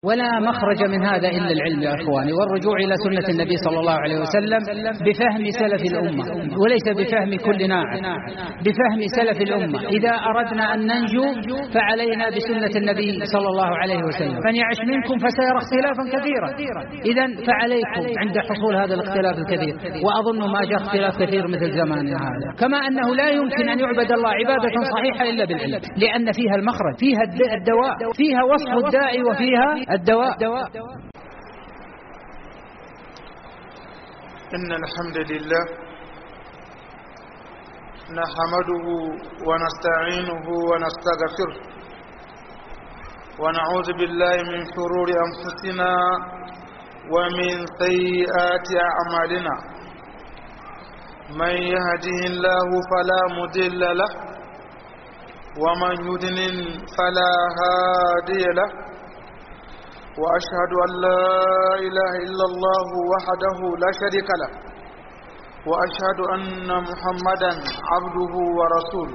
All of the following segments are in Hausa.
ولا مخرج من هذا إلا العلم يا أخواني والرجوع إلى سنة النبي صلى الله عليه وسلم بفهم سلف الأمة وليس بفهم كل ناعم بفهم سلف الأمة إذا أردنا أن ننجو فعلينا بسنة النبي صلى الله عليه وسلم من يعش منكم فسيرى اختلافا كثيرا إذا فعليكم عند حصول هذا الاختلاف الكثير وأظن ما جاء اختلاف كثير مثل زماننا هذا كما أنه لا يمكن أن يعبد الله عبادة صحيحة إلا بالعلم لأن فيها المخرج فيها الدواء فيها وصف الداعي وفيها الدواء إن الحمد لله نحمده ونستعينه ونستغفره ونعوذ بالله من شرور أنفسنا ومن سيئات أعمالنا من يهده الله فلا مضل له ومن يضلل فلا هادي له وأشهد أن لا إله إلا الله وحده لا شريك له وأشهد أن محمدا عبده ورسوله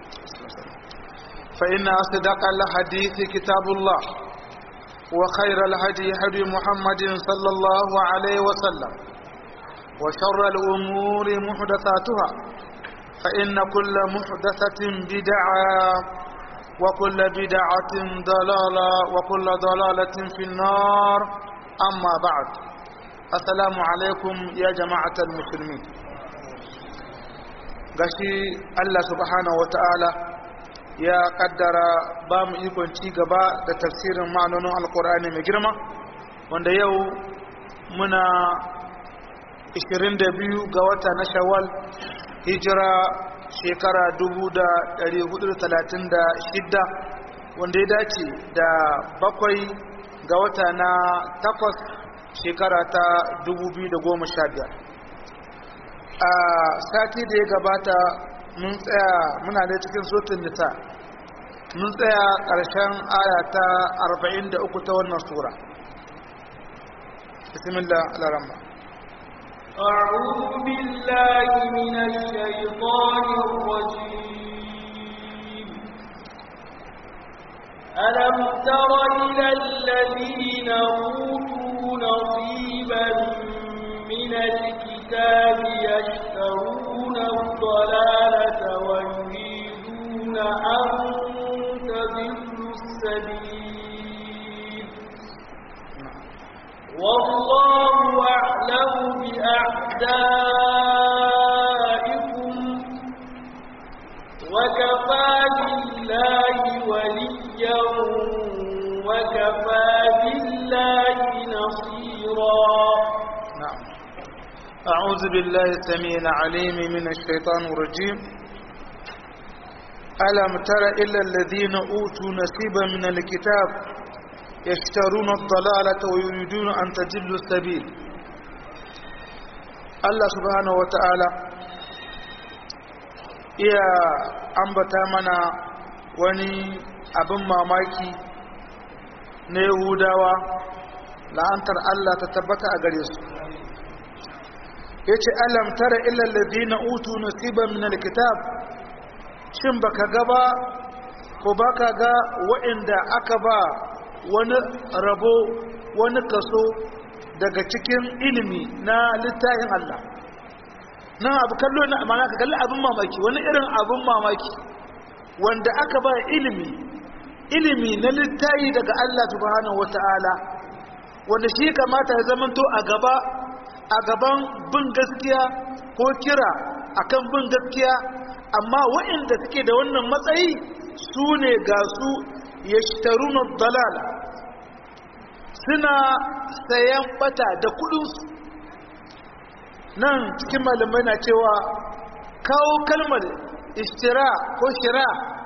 فإن أصدق الحديث كتاب الله وخير الهدي هدي محمد صلى الله عليه وسلم وشر الأمور محدثاتها فإن كل محدثة بدعة وكل بدعة ضلالة وكل ضلالة في النار أما بعد السلام عليكم يا جماعة المسلمين gashi Allah subhanahu wa ta'ala ya kaddara ba mu ikon ci gaba da tafsirin ma'anonin alkur'ani mai girma wanda yau muna 22 ga wata na shawwal hijira shekara 436 wanda ya dace da bakwai ga wata na takwas shekara ta 2015 a sati da ya gabata mun tsaya muna da cikin sotun nisa mun tsaya ƙarshen aya ta 43 ta wannan sura bismillah al-rahman أعوذ بالله من الشيطان الرجيم ألم تر إلى الذين أوتوا نصيبا من الكتاب يشترون الضلالة ويريدون أن تضلوا السبيل والله أعلم بأعدائكم وكفى بالله وليا وكفى بالله نصيرا نعم أعوذ بالله السميع العليم من الشيطان الرجيم ألم تر إلا الذين أوتوا نصيبا من الكتاب يشترون الضلالة ويريدون أن تجلوا السبيل الله سبحانه وتعالى iya ambata mana wani abin mamaki na yahudawa la'antar Allah ta tabbata a gare su ya ce alam tara illallazi na utu nasiban min alkitab shin baka gaba ko baka ga waɗanda aka ba wani rabo wani kaso daga cikin ilimi na littafin Allah nan abu kallo na amana ka kalli abin mamaki wani irin abin mamaki wanda aka ba ilimi ilimi na littafi daga Allah subhanahu wata'ala wanda shi kamata ya zamanto a gaba a gaban bin gaskiya ko kira akan bin gaskiya amma waɗanda suke da wannan matsayi su ne ga su yashtaruna dalala suna sayan bata da kudinsu nan cikin malamai na cewa kawo kalmar ishtira ko shira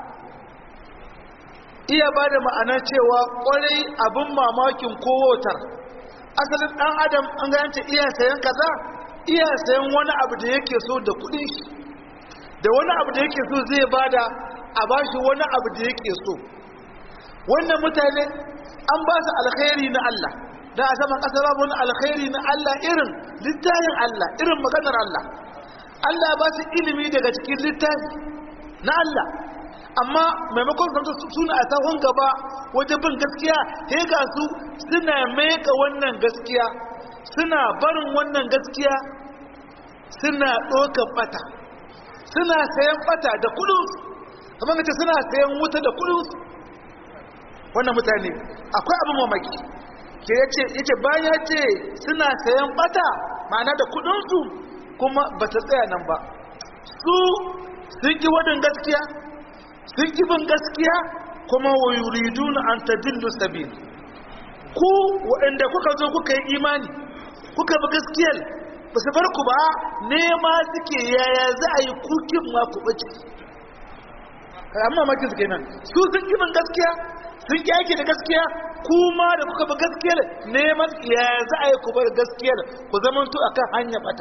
iya ba da ma'ana cewa kwarai abin mamakin kowotar asalin dan adam an gayance iya sayan kaza iya sayan wani abu da yake so da kudin shi da wani abu da yake so zai bada a bashi wani abu da yake so wannan mutane an ba su alkhairi na Allah da a saman ƙasa babu wani alkhairi na Allah irin littafin Allah irin maganar Allah Allah ba su ilimi daga cikin littafi na Allah amma maimakon zamta suna a sahun gaba wajen bin gaskiya sai ga su suna meka wannan gaskiya suna barin wannan gaskiya suna ɗaukar bata suna sayan bata da kudin kamar kace suna sayan wuta da kudin wannan mutane akwai abin mamaki ke yace yace bayan ya ce suna sayan bata ma'ana da kudin su kuma bata tsaya nan ba su sun ki wadin gaskiya sun ki bin gaskiya kuma wa yuriduna an tadillu sabil ku waɗanda kuka zo kuka yi imani kuka bi gaskiyar ba su bar ku ba nema suke yaya za a yi kukin ma ku bace amma makin su kenan su sun ki bin gaskiya sun ki aiki da gaskiya kuma da kuka bi gaskiyar neman yaya za a yi ku bar gaskiyar ku zamanto akan hanya bata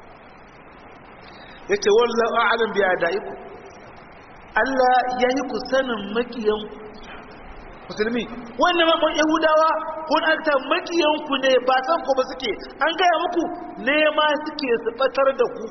yace wallahu a'lam bi adaikum Allah ya yi ku sanin makiyan musulmi wannan mamman yahudawa ko an ta makiyan ku ne ba san ku ba suke an gaya muku nema suke su batar da ku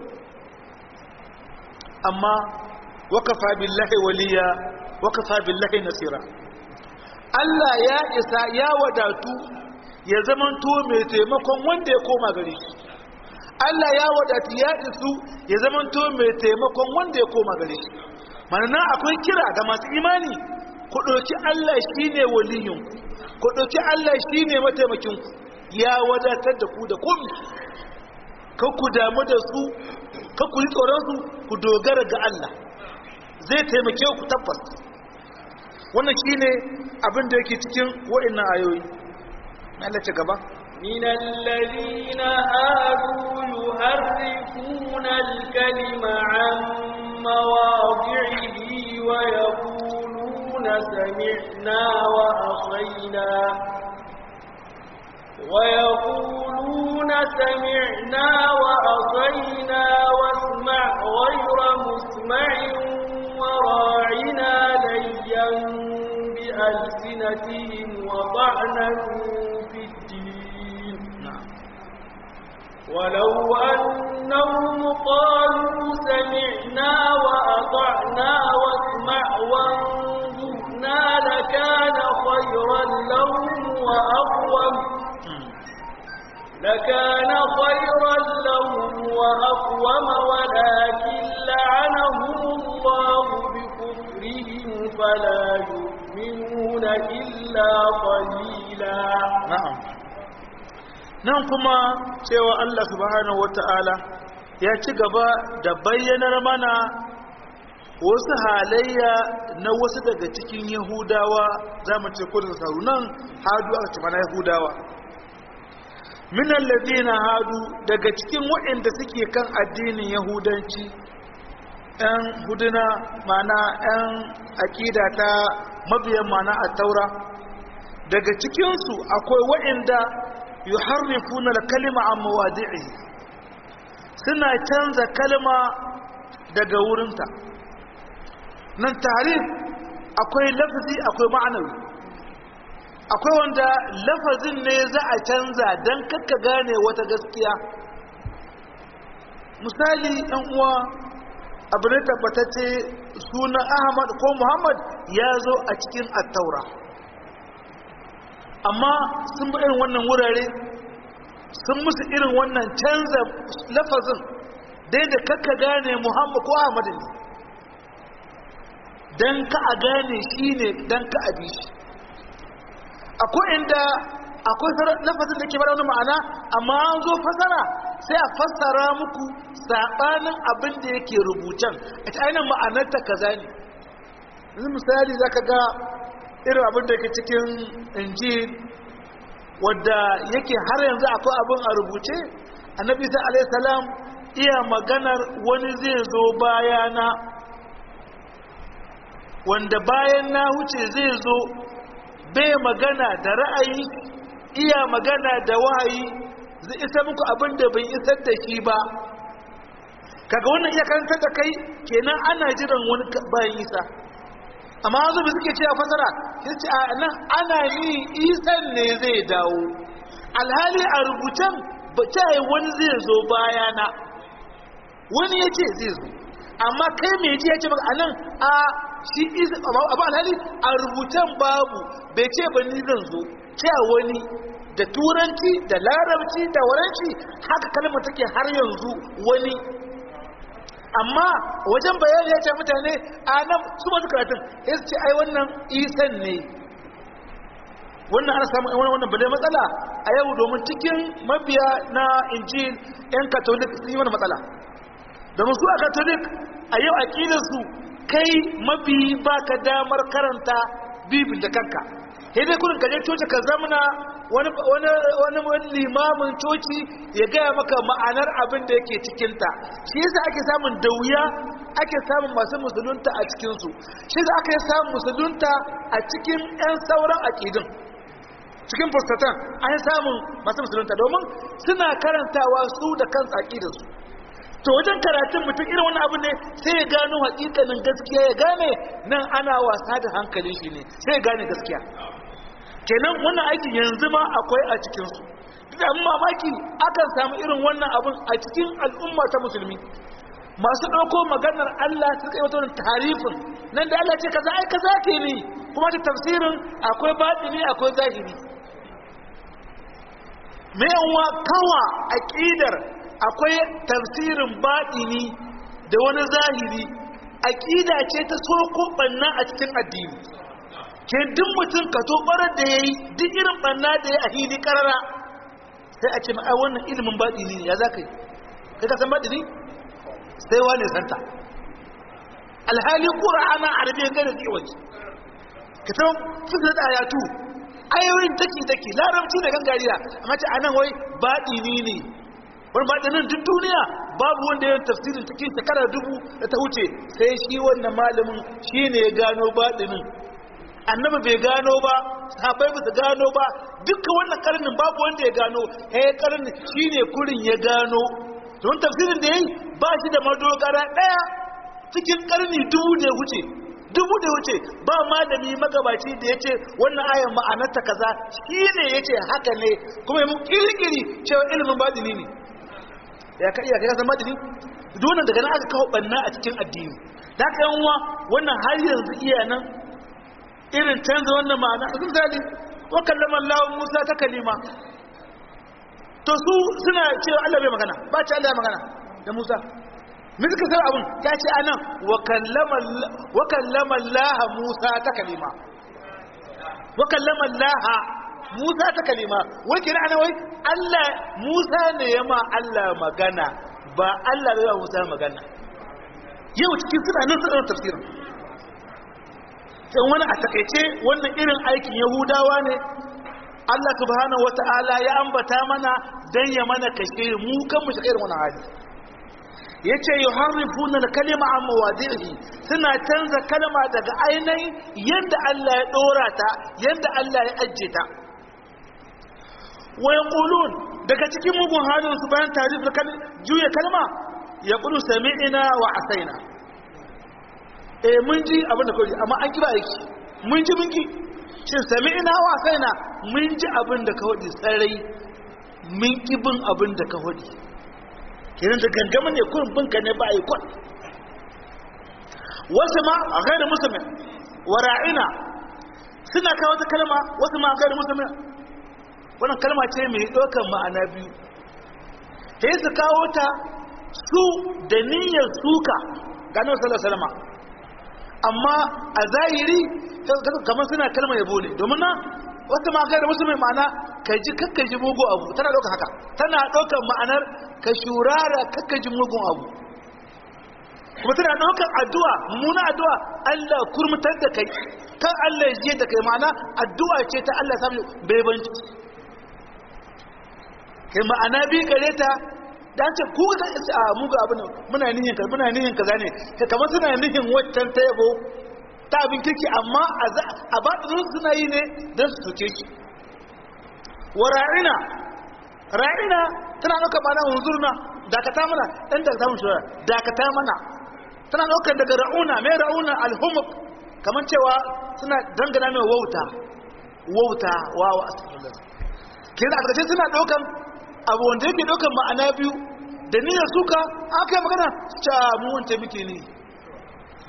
amma wakafa billahi waliya wakafa billahi nasira Allah ya isa ya wadatu ya zamanto mai taimakon wanda ya koma gare shi Allah ya wadatu ya isu ya zamanto mai taimakon wanda ya koma gare shi mana akwai kira ga masu imani ku ɗauki Allah shi ne waliyinku ku ɗauki Allah shi ne mataimakinku ya wadatar da ku da komi kan ku damu da su kan ku yi tsoronsu ku dogara ga Allah zai taimake ku tabbas wannan shi ne abin da yake cikin wa'innan ayoyi na Allah ci gaba من الذين هادوا يهرفون الكلم عن مواضعه ويقولون سمعنا وأخينا ويقولون سمعنا وأخينا واسمع غير مسمع وراعنا ليا بألسنتهم وطعنا في الدين ولو أنهم قالوا سمعنا وأطعنا واسمع وانظرنا لكان خيرا لهم وأقوم لكان خيرا لهم وأقوم ولكن لعنهم الله بكفرهم فلا يؤمنون إلا قليلا na'am nan kuma cewa Allah subhanahu wata'ala ya ci gaba da bayyanar mana wasu halayya na wasu daga cikin yahudawa za mu ce kudin sauru nan hadu aka ce mana yahudawa minan ladina hadu daga cikin waɗanda suke kan addinin yahudanci ‘yan huduna mana ‘yan aƙida ta mabiyan mana a taura daga cikinsu akwai waɗanda yi harrifuna da kalima a mawadi'i suna canza kalma daga wurinta nan tarif akwai lafazi akwai ma'anawi akwai wanda lafazin ne za a canza don kakka gane wata gaskiya misali ɗan uwa abu ne tabbatacce sunan ahmad ko muhammad ya zo a cikin attaura amma sun bi irin wannan wurare sun musu irin wannan canza lafazin dai da kakka gane muhammad ko ahmad ne don ka a gane shi ne don ka abi shi akwai inda akwai lafazin da ke bada wani ma'ana amma an zo fasara sai a fassara muku saɓanin abin da yake rubutan a ta ainihin ma'anarta kaza ne yanzu misali za ka ga irin abin da ke cikin injil wadda yake har yanzu akwai abin a rubuce annabi sai alaihi salam iya maganar wani zai zo bayana wanda bayan na huce zai zo bai magana da ra'ayi iya magana da wahayi zai isa muku abin da bai isar da shi ba kaga wannan iya karantar da kai kenan ana jiran wani bayan isa amma wanzu bai suke cewa fasara sai ce a nan ana yi isan ne zai dawo alhali a rubutan ba ta yi wani zai zo bayana wani ya ce zai zo amma kai mai ji ya ce maka a nan a shi abu alhali a rubutan babu bai ce ba ni zan zo cewa wani da turanci da larabci da waranci haka kalmar take har yanzu wani amma wajen bayani ya ce mutane a nan su masu karatun ya ce ai wannan isan ne wannan ana samun wani wannan bale matsala a yau domin cikin mabiya na injil yan katolik sun yi wani matsala domin su a katolik a yau aƙidarsu kai mabi ba ka damar karanta bibin da kanka sai dai kurin kaje coci ka zamana wani wani limamin coci ya gaya maka ma'anar abin da yake cikinta shi yasa ake samun da wuya ake samun masu musulunta a cikinsu shi yasa aka samun musulunta a cikin 'yan sauran aƙidun cikin fustatan an samun masu musulunta domin suna karantawa su da kansu aƙidarsu to wajen karatun mutum irin wani abu ne sai ya gano hakikanin gaskiya ya gane nan ana wasa da hankalin shi ne sai ya gane gaskiya kenan wannan aikin yanzu ma akwai a cikinsu da mamaki akan samu irin wannan abun a cikin al'umma ta musulmi masu ɗauko maganar Allah su kai wata tarifin nan da Allah ce kaza ai kaza ke ne kuma ta tafsirin akwai batini akwai zahiri me yawa kawa aqidar akwai tafsirin batini da wani zahiri aqida ce ta soko banna a cikin addini ke duk mutum ka to barar da yayi duk irin banna da ya a hili karara sai a ce ma ai wannan ilimin batini ne ya zaka yi kai ka san batini sai wane santa alhali qur'ana arabiyyan gane da waje ka san fitar da ayatu ayoyin take take larabci da gangariya amma ce anan wai batini ne wani baɗinin duk duniya babu wanda ya tafsirin cikin shekara dubu da ta wuce sai shi wannan malamin shi ne ya gano baɗinin annaba bai gano ba sahabai ba su gano ba duka wannan karnin babu wanda ya gano ya karni shi ne kurin ya gano don tafsirin da ya yi ba shi da madogara ɗaya cikin karni dubu da ya wuce dubu da ya wuce ba malami magabaci da ya ce wannan ayan ma'anarta kaza shi ne ya ce haka ne kuma ya mu kirkiri cewa ilimin baɗini ne ya ka iya kaga zama dini dole daga nan aka kawo banna a cikin addini da ka yan uwa wannan har yanzu iya nan irin canza wannan ma'ana a misali wa kallama Allah Musa ta kalima to su suna cewa Allah bai magana ba ce Allah ya magana da Musa me suka sai abun ya ce anan wa kallama wa kallama Allah Musa ta kalima wa kallama Allah Musa ta kalima wai kira ana wai Allah Musa ne ya ma Allah magana ba Allah bai wa Musa magana yau cikin suna nan suna tafsirin sai wani a takaice wannan irin aikin Yahudawa ne Allah subhanahu wata'ala ya ambata mana dan ya mana kashe mu kan mu shiga irin wannan hali yace yuharrifuna al-kalima an mawadihi suna canza kalma daga ainihin yanda Allah ya dora ta yanda Allah ya ajje ta wa yaqulun daga cikin mugun halin su bayan tarif kan juya kalma yaqulu sami'na wa asaina eh mun ji abin da kawai amma an kiba aiki mun ji mun ki shin sami'na wa asaina mun ji abin da ka wadi sarai mun ki bin abin da ka wadi kenan da gangama ne kurin binka ne ba a yi kwan wasu ma a gairu musulmin wara'ina suna kawo ta kalma wasu ma a gairu musulmin wannan kalma ce mai ɗaukar ma'ana biyu ta yi su kawo ta su da niyyar suka ganin salama amma a zahiri kamar suna kalma yabo ne domin na wasu ma gairu musulmin ma'ana ka ji kakkaji mugu abu tana ɗaukar haka tana ɗaukar ma'anar ka shurara kakkaji mugun abu kuma tana ɗaukar addu'a mummuna addu'a Allah kurmutar da kai kan Allah ya jiye da kai ma'ana addu'a ce ta Allah sami baibanci kai ma'ana bi gare ta da ce ku ga a muga abin muna nihin ka muna nihin ka zane kai kamar suna nihin waccan ta yabo ta abin kirki amma a batinin suna yi ne don su suke shi wa ra'ina ra'ina tana ɗaukar ma'ana hunzurna dakata mana ɗan dakata mun shura dakata mana tana ɗaukar daga ra'una mai ra'una alhumuk kamar cewa suna dangana mai wauta wauta wawa astagfirullah kira a ƙarshe suna ɗaukar abu wanda yake ɗaukar ma'ana biyu da niyyar suka aka yi magana ca mu wance muke ne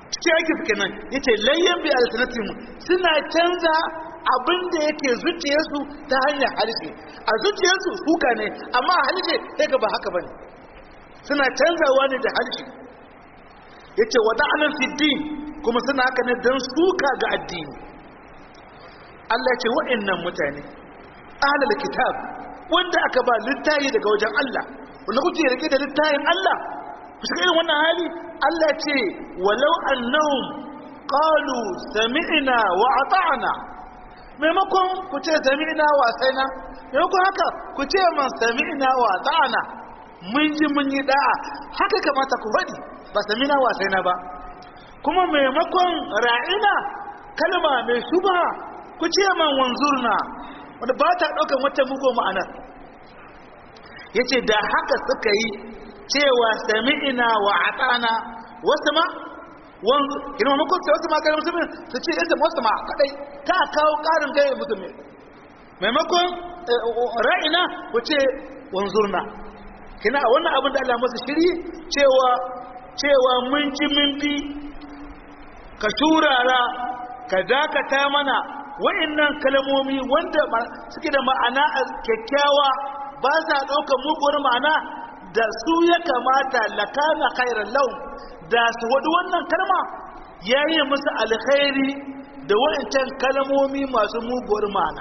cikin aiki su kenan yace layyan bi alternative suna canza abin da yake zuciyarsu ta hanyar harshe a zuciyarsu suka ne amma a harshe sai ga ba haka bane suna canzawa ne da harshe yace wada'anan fiddin kuma suna haka ne don suka ga addini Allah ya ce wa'annan mutane ahlul kitab wanda aka ba littafi daga wajen Allah wanda kuke rike da littafin Allah ku shiga irin wannan hali Allah ya ce walau annahum qalu sami'na wa ata'na maimakon ku ce sami'na wa saina maimakon haka ku ce man sami'na wa ata'na mun ji mun yi da'a haka kamata ku faɗi ba sami'na wa saina ba kuma maimakon ra'ina kalma mai shubha ku ce man wanzurna wanda ba ta ɗaukar wata mugo ma'anar ya ce da haka suka yi cewa sami'ina wa atana wasu ma wanzu ina mamakon sai wasu ma gari musulmi su ce yasa wasu ma kadai ta kawo ƙarin gaya musulmi maimakon ra'ina ku ce wanzurna kina a wannan abin da Allah masu shiri cewa cewa mun ji mun bi ka shurara ka dakata mana wa'annan kalmomi wanda suke da ma'ana kyakkyawa ba sa ɗaukar muguwar ma'ana da su ya kamata lakana khairan lau da su wadu wannan kalma ya yi musu alkhairi da wa'ancan kalmomi masu muguwar ma'ana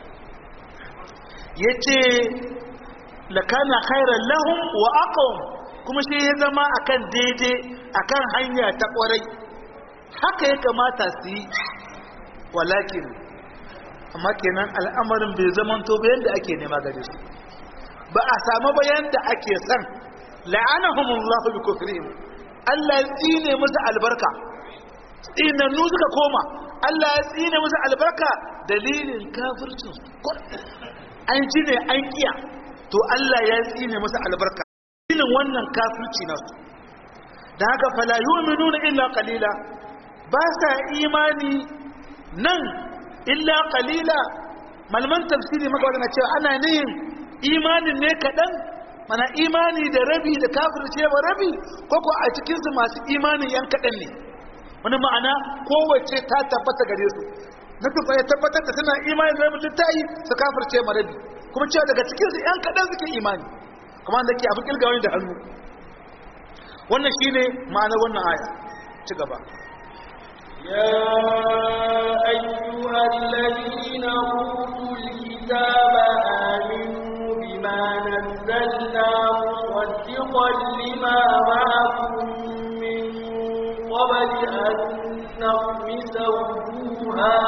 ya ce lakana khairan lahum wa aqwam kuma shi ya zama akan daidai akan hanya ta kwarai haka ya kamata su yi walakin amma kenan al'amarin bai zamanto ba yadda ake nema gare su ba a samu ba yadda ake san la'anahumullahu bi kufrihim Allah ya tsine musu albarka tsinannu suka koma Allah ya tsine musu albarka dalilin kafircin an ji ne an kiya to Allah ya tsine musu albarka dalilin wannan kafirci nasu da haka fala yu'minuna illa qalila ba sa imani nan illa qalila malaman tafsiri maka wadana cewa ana nihin imanin ne kaɗan mana imani da rabi da kafirce ba rabi ko ko a cikinsu masu imanin yan kaɗan ne wani ma'ana kowace ta tabbata gare su na tufa ya tabbatar da suna imani da rabin littayi su kafirce ma rabi kuma cewa daga cikinsu yan kaɗan suke imani kuma da ke abin kilgawa da hannu wannan shine ma'anar wannan aya ci gaba يا أيها الذين أوتوا الكتاب آمنوا بما نزلنا مصدقا لما معكم من قبل أن نطمس وجوها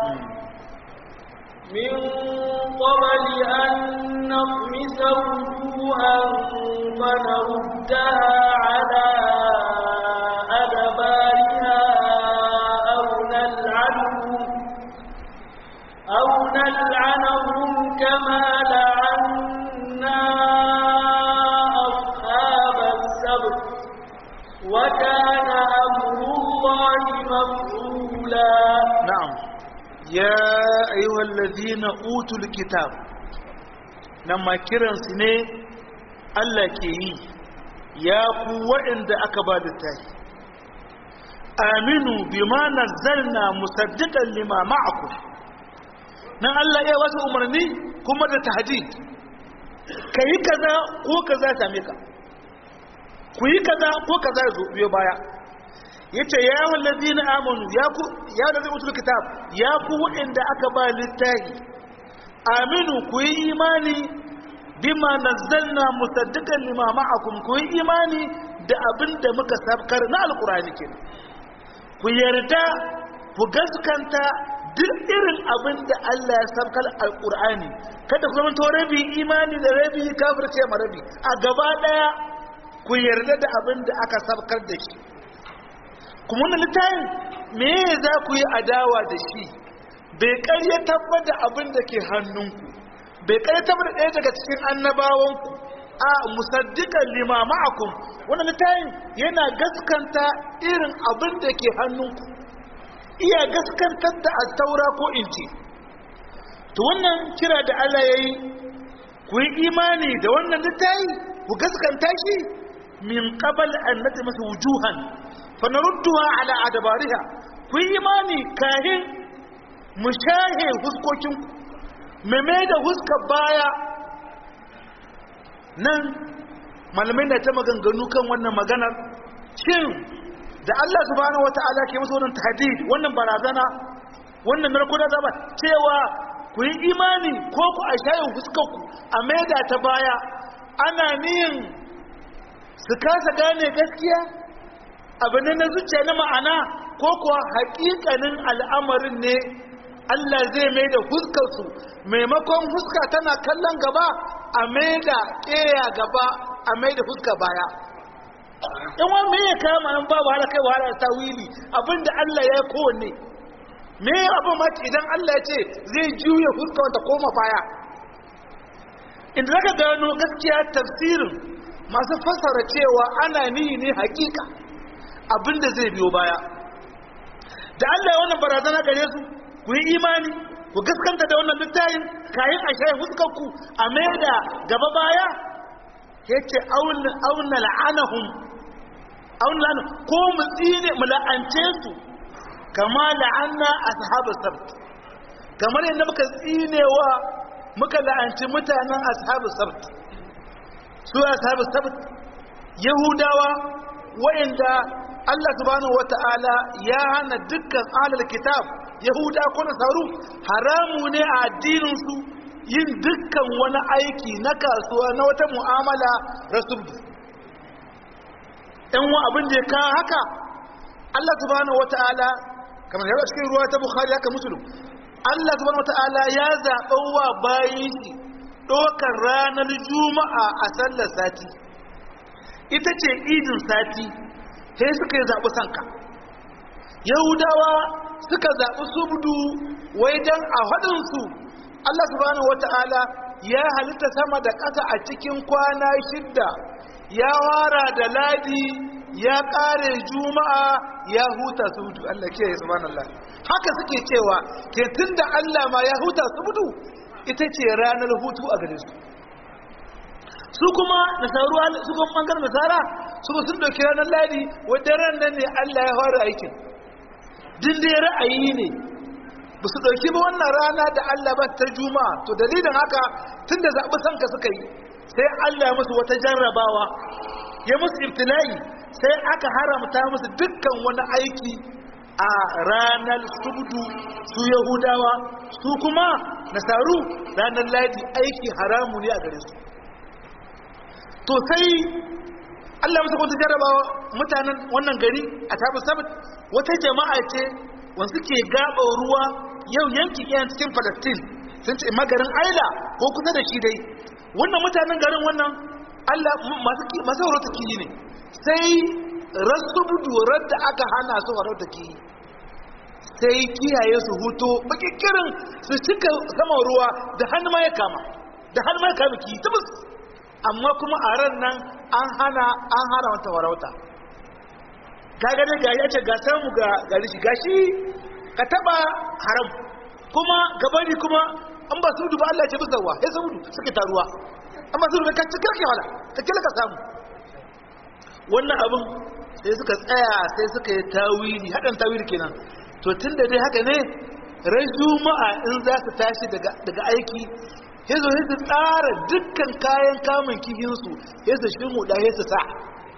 من قبل أن نطمس وجوها فنردها على أدبارها أو نلعنهم أو نلعنهم كما لعنا أصحاب السبت وكان أمر الله مفعولا نعم يا أيها الذين أوتوا الكتاب لما كرن سنة الله كي يا قوة عند أكباد التاهي آمنوا بما نزلنا مصدقا لما معكم nan Allah ya wasu umarni kuma da tahdid ka yi kaza ko kaza same ka ku yi kaza ko kaza ya zo biyo baya yace ya yawan ladina amanu ya ku ya da zai mutul kitab ya ku waɗanda aka ba littafi aminu ku yi imani bima nazzalna musaddiqan lima ma'akum ku yi imani da abin da muka sabkar na alqur'ani kenan ku yarda ku gaskanta duk irin abin da Allah ya sabkar alqur'ani kada ku zama to rabi imani da rabi kafirce ma rabi a gaba daya ku yarda da abin da aka sabkar da shi kuma wannan littafin me za ku yi adawa da shi bai karya tabbata abin da ke hannunku bai karya tabbata ɗaya daga cikin annabawanku a musaddiqan lima ma'akum wannan littafin yana gaskanta irin abin da ke hannunku iya gaskantar da taura ko inji to wannan kira da Allah yayi ku yi imani da wannan littafi ku gaskanta shi min qabal an natmasa wujuhan fanarudduha ala adabariha ku yi imani kahin mu shahe huskokin meme da huskar baya nan malamai na ta maganganu kan wannan maganar shin da Allah subhanahu wata'ala ke musu wannan tahdid wannan barazana wannan narko da zaba cewa ku yi imani ko ku a shayin fuskarku a maida ta baya ana niyin su kasa gane gaskiya abin na zuciya na ma'ana ko kuwa haƙiƙanin al'amarin ne Allah zai maida fuskarsu maimakon fuska tana kallon gaba a maida ƙeya gaba a maida fuska baya in wani mai ya kama nan babu wahala kai wahala ta wili abinda Allah ya kowanne me abin mata idan Allah ya ce zai juya fuska wata koma baya inda zaka gano gaskiya tafsirin masu fassara cewa ana nihi ne hakika abinda zai biyo baya da Allah ya wannan barazana gare su ku yi imani ku gaskanta da wannan littafin kayan a shayin fuskarku a mai da gaba baya yace auna la'anahum auna la'anahum ko mu tsine mu la'ance su kama la'anna ashabu sabt kamar yadda muka tsinewa muka la'anci mutanen ashabu sabt su ashabu sabt yahudawa wa'inda Allah subhanahu wata'ala ya hana dukkan ahlul kitab yahuda ko nasaru haramu ne a addinin su yin dukkan wani aiki na kasuwa na wata mu'amala rasulullahi ɗan wa abin da ya kawo haka Allah subhanahu wata'ala kamar yau cikin ruwa ta bukhari haka musulun Allah subhanahu wata'ala ya zaɓa wa bayan shi ɗaukar ranar juma'a a sallar sati ita ce idin sati sai suka yi zaɓi sanka yahudawa suka zaɓi subdu wai don a haɗinsu Allah subhanahu wata'ala ya halitta sama da ƙasa a cikin kwana shidda ya wara da ladi ya ƙare juma'a ya huta subdu Allah ke subhanallah haka suke cewa ke tunda Allah ma ya huta subdu ita ce ranar hutu a gare su su kuma nasaru su kuma bangaren nasara su sun dauki ranar ladi wadda ran nan ne Allah ya fara aikin din dai ra'ayi ne ba su dauki ba wannan rana da Allah ba ta juma'a to dalilin haka tunda zaɓi sanka suka yi sai Allah ya musu wata jarrabawa ya musu ibtila'i sai aka haramta musu dukkan wani aiki a ranar subdu su yahudawa su kuma nasaru ranar ladi aiki haramu ne a gare su to sai Allah musu wata jarrabawa mutanen wannan gari a tabi sabat wata jama'a ce wanda ke gaba ruwa yau yanki yan cikin Palestine sun ce magarin Aila ko kusa da shi dai wannan mutanen garin wannan Allah masu masu horota kiyi ne sai rasubudu da aka hana su horota kiyi sai kiyaye su huto bakikirin su cika saman ruwa da hannu ma ya kama da hannu ma ya kama kiyi tabbas amma kuma a ran nan an hana an hana wata warauta kaga dai ga yace ga samu ga gari shi gashi ka taba haram kuma gabari kuma an ba su duba Allah ya ce bisa wa sai su suke taruwa amma su da kacce kirki wala ka kila ka samu wannan abin sai suka tsaya sai suka yi tawili hadan tawili kenan to tunda dai haka ne ran juma'a in za su tashi daga daga aiki ya zo ya tsara dukkan kayan kamun kihinsu ya su shi mu ɗaya su sa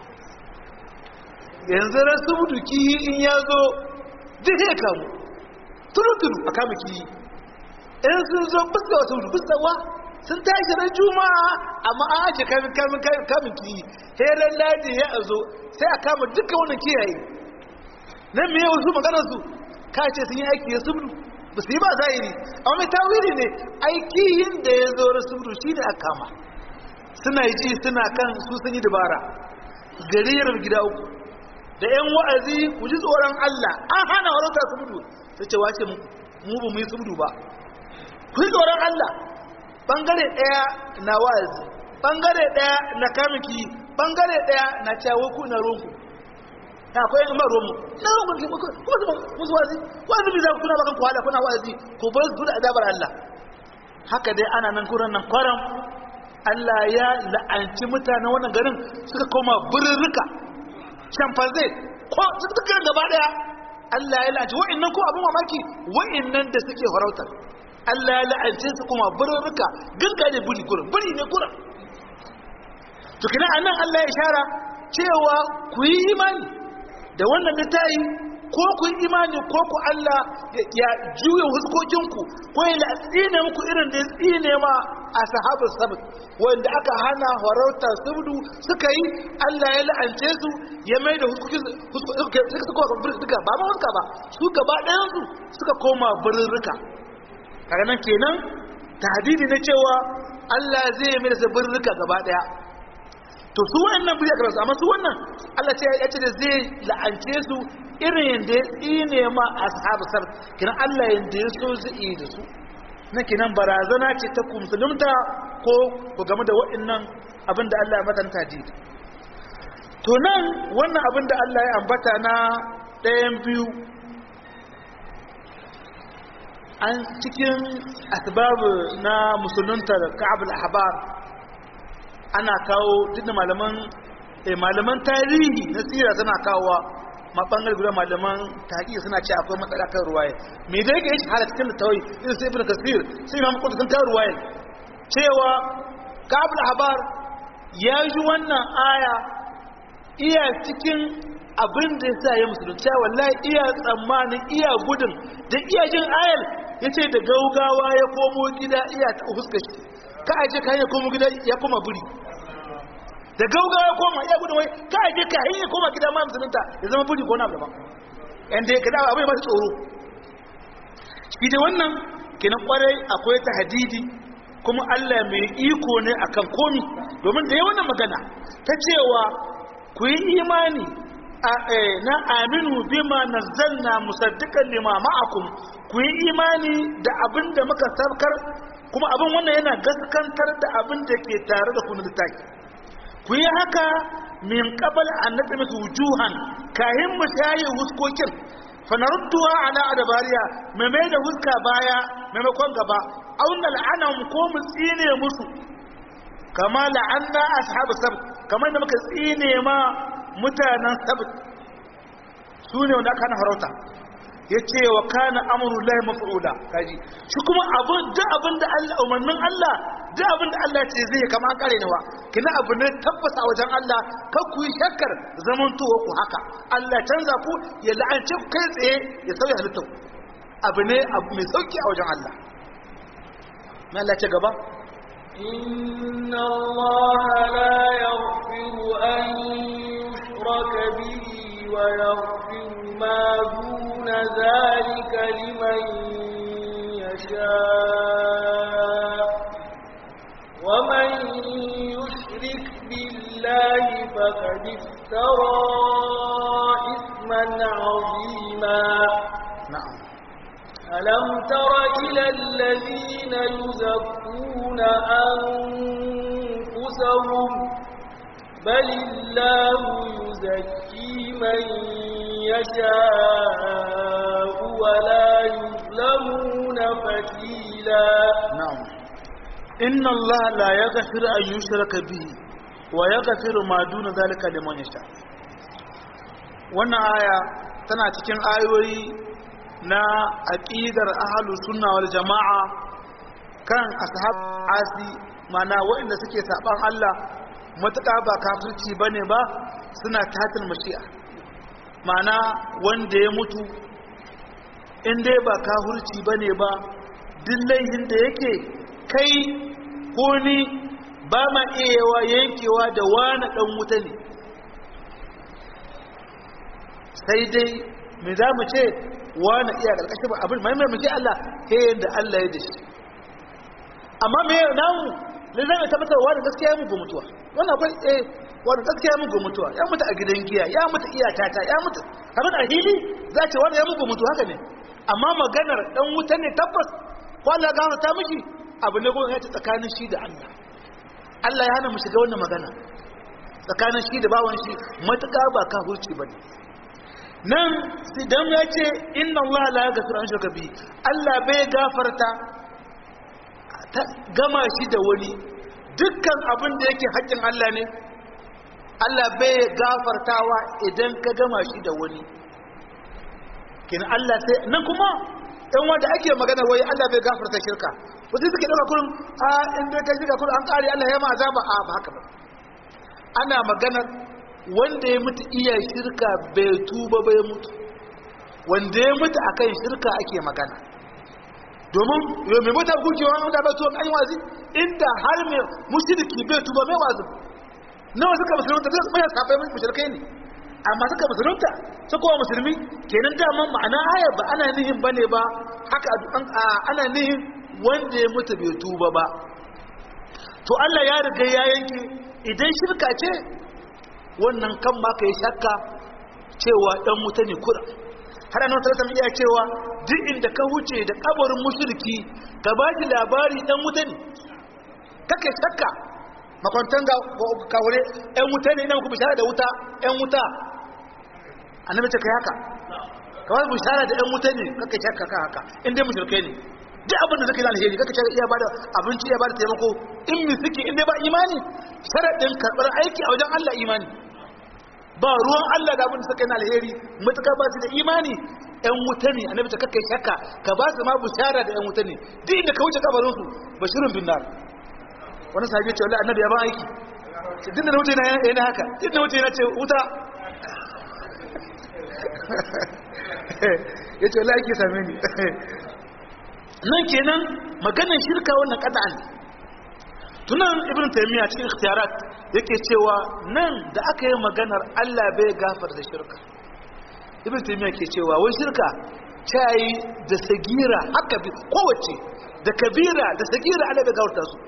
yanzu rasu mutu kihi in ya zo duk ya kamu turu-turu a kamun kihi in sun zo bisa wasu mutu bisa wa sun tashi ran juma'a amma an ake kamun kamun kamun kihi heran ladi ya zo sai a kama dukkan wannan kiyaye nan me wasu maganarsu ka ce sun yi aiki ya subdu ba su yi ba zahiri amma mai tawiri ne aikihin da ya zo rasulu shi ne a kama suna ji suna kan su sun yi dabara garirar gida uku da yan wa'azi ku ji tsoron Allah an hana warauta subdu ta ce wace mu ba mu yi subdu ba ku yi tsoron Allah bangare daya na wa'azi bangare daya na kamiki bangare daya na cewa ku na ronku ta akwai in ba ruwanmu na ruwan ku kuma su musu wazi wani bi za ku kuna bakan kuhala kuna wazi ku bar su da azabar Allah haka dai ana nan kuran nan kwaram Allah ya la'anci mutanen wannan garin suka koma birrika shamfanzai ko dukkan gaba daya Allah ya la'anci wa'annan ko abin mamaki wa'annan da suke farautar Allah ya la'ance su kuma burruka ganga ne buri gurin buri ne gurin to kina anan Allah ya ishara cewa ku yi imani da wannan littafi ko ku yi imani ko ku Allah ya juya huskokinku ko ya tsine muku irin da ya tsine ma a sahabar sabat wanda aka hana farauta subdu suka yi Allah ya la'ance su ya mai da huskokin suka duka ba ma huska ba su gaba ɗayan su suka koma birrika kaga nan kenan tahdidi na cewa Allah zai mai da birrika gaba ɗaya to su wannan buri aka rasu amma su wannan Allah ce ya ce da zai la'ance su irin yadda ya tsine ma ashabu sar kiran Allah yadda ya so zai da su na kinan barazana ce ta ku musulunta ko ku game da waɗannan abin da Allah ya matanta ji to nan wannan abin da Allah ya ambata na ɗayan biyu an cikin asbabu na musulunta da ka'abul ahbar ana kawo duk da malaman malaman tarihi na tsira suna kawowa ma bangare guda malaman tahqiq suna ce akwai matsala kan ruwaya me da yake yin halaka cikin tawai irin sai ibnu kasir sai imam qutb sun kawo ruwaya cewa kabul habar ya ji wannan aya iya cikin abin da yasa ya musulunci wallahi iya tsammanin iya gudun da iya jin ayar yace da gaugawa ya komo gida iya ta huskar shi ka aje ka ya komo gida ya koma buri da gauga ya koma ya gudun wai ka aje ka ya koma gida ma musulunta ya zama buri ko na daban yan da ya kada abin masu tsoro shi da wannan kenan kwarai akwai ta hadidi kuma Allah mai iko ne akan komi domin da ya wannan magana ta cewa ku yi imani na aminu bima nazzalna musaddiqan lima ma'akum ku yi imani da abin da muka sarkar kuma abin wannan yana gaskantar da abin da ke tare da kunu littafi ku yi haka min qabal an nadmatu wujuhan kahin mu tayi huskokin fa narudduha ala adbariya mai mai da huska baya maimakon gaba auna la'anahum ko mu tsine musu kama la'anna ashabu sabt kamar da muka tsine ma mutanen sabt su ne wanda aka hana farauta ya ce wa kana amuru lahi mafi'ula kaji shi kuma abin da abin da Allah umarnin Allah da abin da Allah ce zai kama an kare nawa kina abu ne tabbata a wajen Allah kar ku yi shakkar zamantowa ku haka Allah canza ku ya la'ance ku kai tsaye ya sauya halittar abu ne abu mai sauki a wajen Allah mai Allah ce gaba إن الله لا يغفر أن يشرك به ويغفر ما دون ذلك لمن يشاء ومن يشرك بالله فقد افترى إثما عظيما na'am ألم تر إلى الذين يزكون أنفسهم بل الله يزكي من يشاء ولا يظلمون فتيلا na'am inna Allah la yaghfiru an yushraka bihi wa yaghfiru ma duna zalika liman yasha wannan aya tana cikin ayoyi na aqidar ahlus sunna wal jamaa kan ashab asi mana waɗanda suke saban Allah matuƙa ba kafirci bane ba suna tatil mashi'a mana wanda ya mutu in dai ba kafirci bane ba duk laihin da yake kai ko ni ba ma iyawa yankewa da wani ɗan wuta ne sai dai me za mu ce wani iya ƙarƙashin ba abin mai mai Allah ta yadda Allah ya da shi amma me namu ne zai tabbatar wani gaskiya ya mugu mutuwa wannan akwai eh wani gaskiya ya mugu mutuwa ya mutu a gidan giya ya mutu iya tata ya mutu kamar a hili za ce wani ya mugu mutu haka ne amma maganar ɗan wuta ne tabbas kwallo ya gano ta miki abu ne kuma ya ce tsakanin shi da Allah Allah ya hana mu shiga wannan magana tsakanin shi da bawan shi matuƙa ba kafirci bane nan idan ya ce inna Allah la yaghfiru an shirka bi Allah bai gafarta ta gama shi da wani dukkan abin da yake haƙƙin Allah ne Allah bai gafartawa idan ka gama shi da wani kin Allah sai nan kuma ɗan wanda ake magana wai Allah bai gafarta shirka wasu suke ɗauka kurin a in dai kai shirka kurin an ƙare Allah ya ma azaba a ba haka ba ana maganar wanda ya mutu iya shirka bai tuba bai mutu wanda ya mutu akan shirka ake magana domin mai mutu gujewa wanda bai tuba an yi wazi inda har mai mushriki bai tuba mai wazi nawa suka musulunta zai mai safai mai mushrikai ne amma suka musulunta su kowa musulmi kenan daman ma'ana aya ba ana nihin bane ba haka ana nihin wanda ya mutu bai tuba ba to Allah ya riga ya yanke idan shirka ce wannan kan ma ka yi shakka cewa dan wuta ne kura har annabi sallallahu alaihi iya cewa duk inda ka huce da kabarin mushriki ka ba shi labari dan wuta ne kake shakka makwantan ga kawure ɗan wuta ne ina muku bishara da wuta ɗan wuta annabi ce kai haka kawai bishara da ɗan wuta ne kake shakka ka haka in dai mushrikai ne duk abin da zaka yi alheri kaka ce iya bada abinci iya bada taimako in mi suke in dai ba imani sharadin karbar aiki a wajen Allah imani ba ruwan Allah da abin da suka yi alheri mutuka ba su da imani ɗan wuta ne annabi ta kakkai shakka ka ba su ma bushara da ɗan wuta ne duk inda ka wuce kabarin su bashirun bin nar wani sahabi ya ce wallahi annabi ya ba aiki duk da wuce na yana haka duk da wuce na ce wuta ya ce wallahi ake same ni nan kenan maganar shirka wannan kada'an tunan ibn taymiya cikin ikhtiyarat yake cewa nan da aka yi maganar Allah bai gafar da shirka ibn taymiya ke cewa wai shirka tayi da sagira haka bi kowace da kabira da sagira Allah bai gafarta su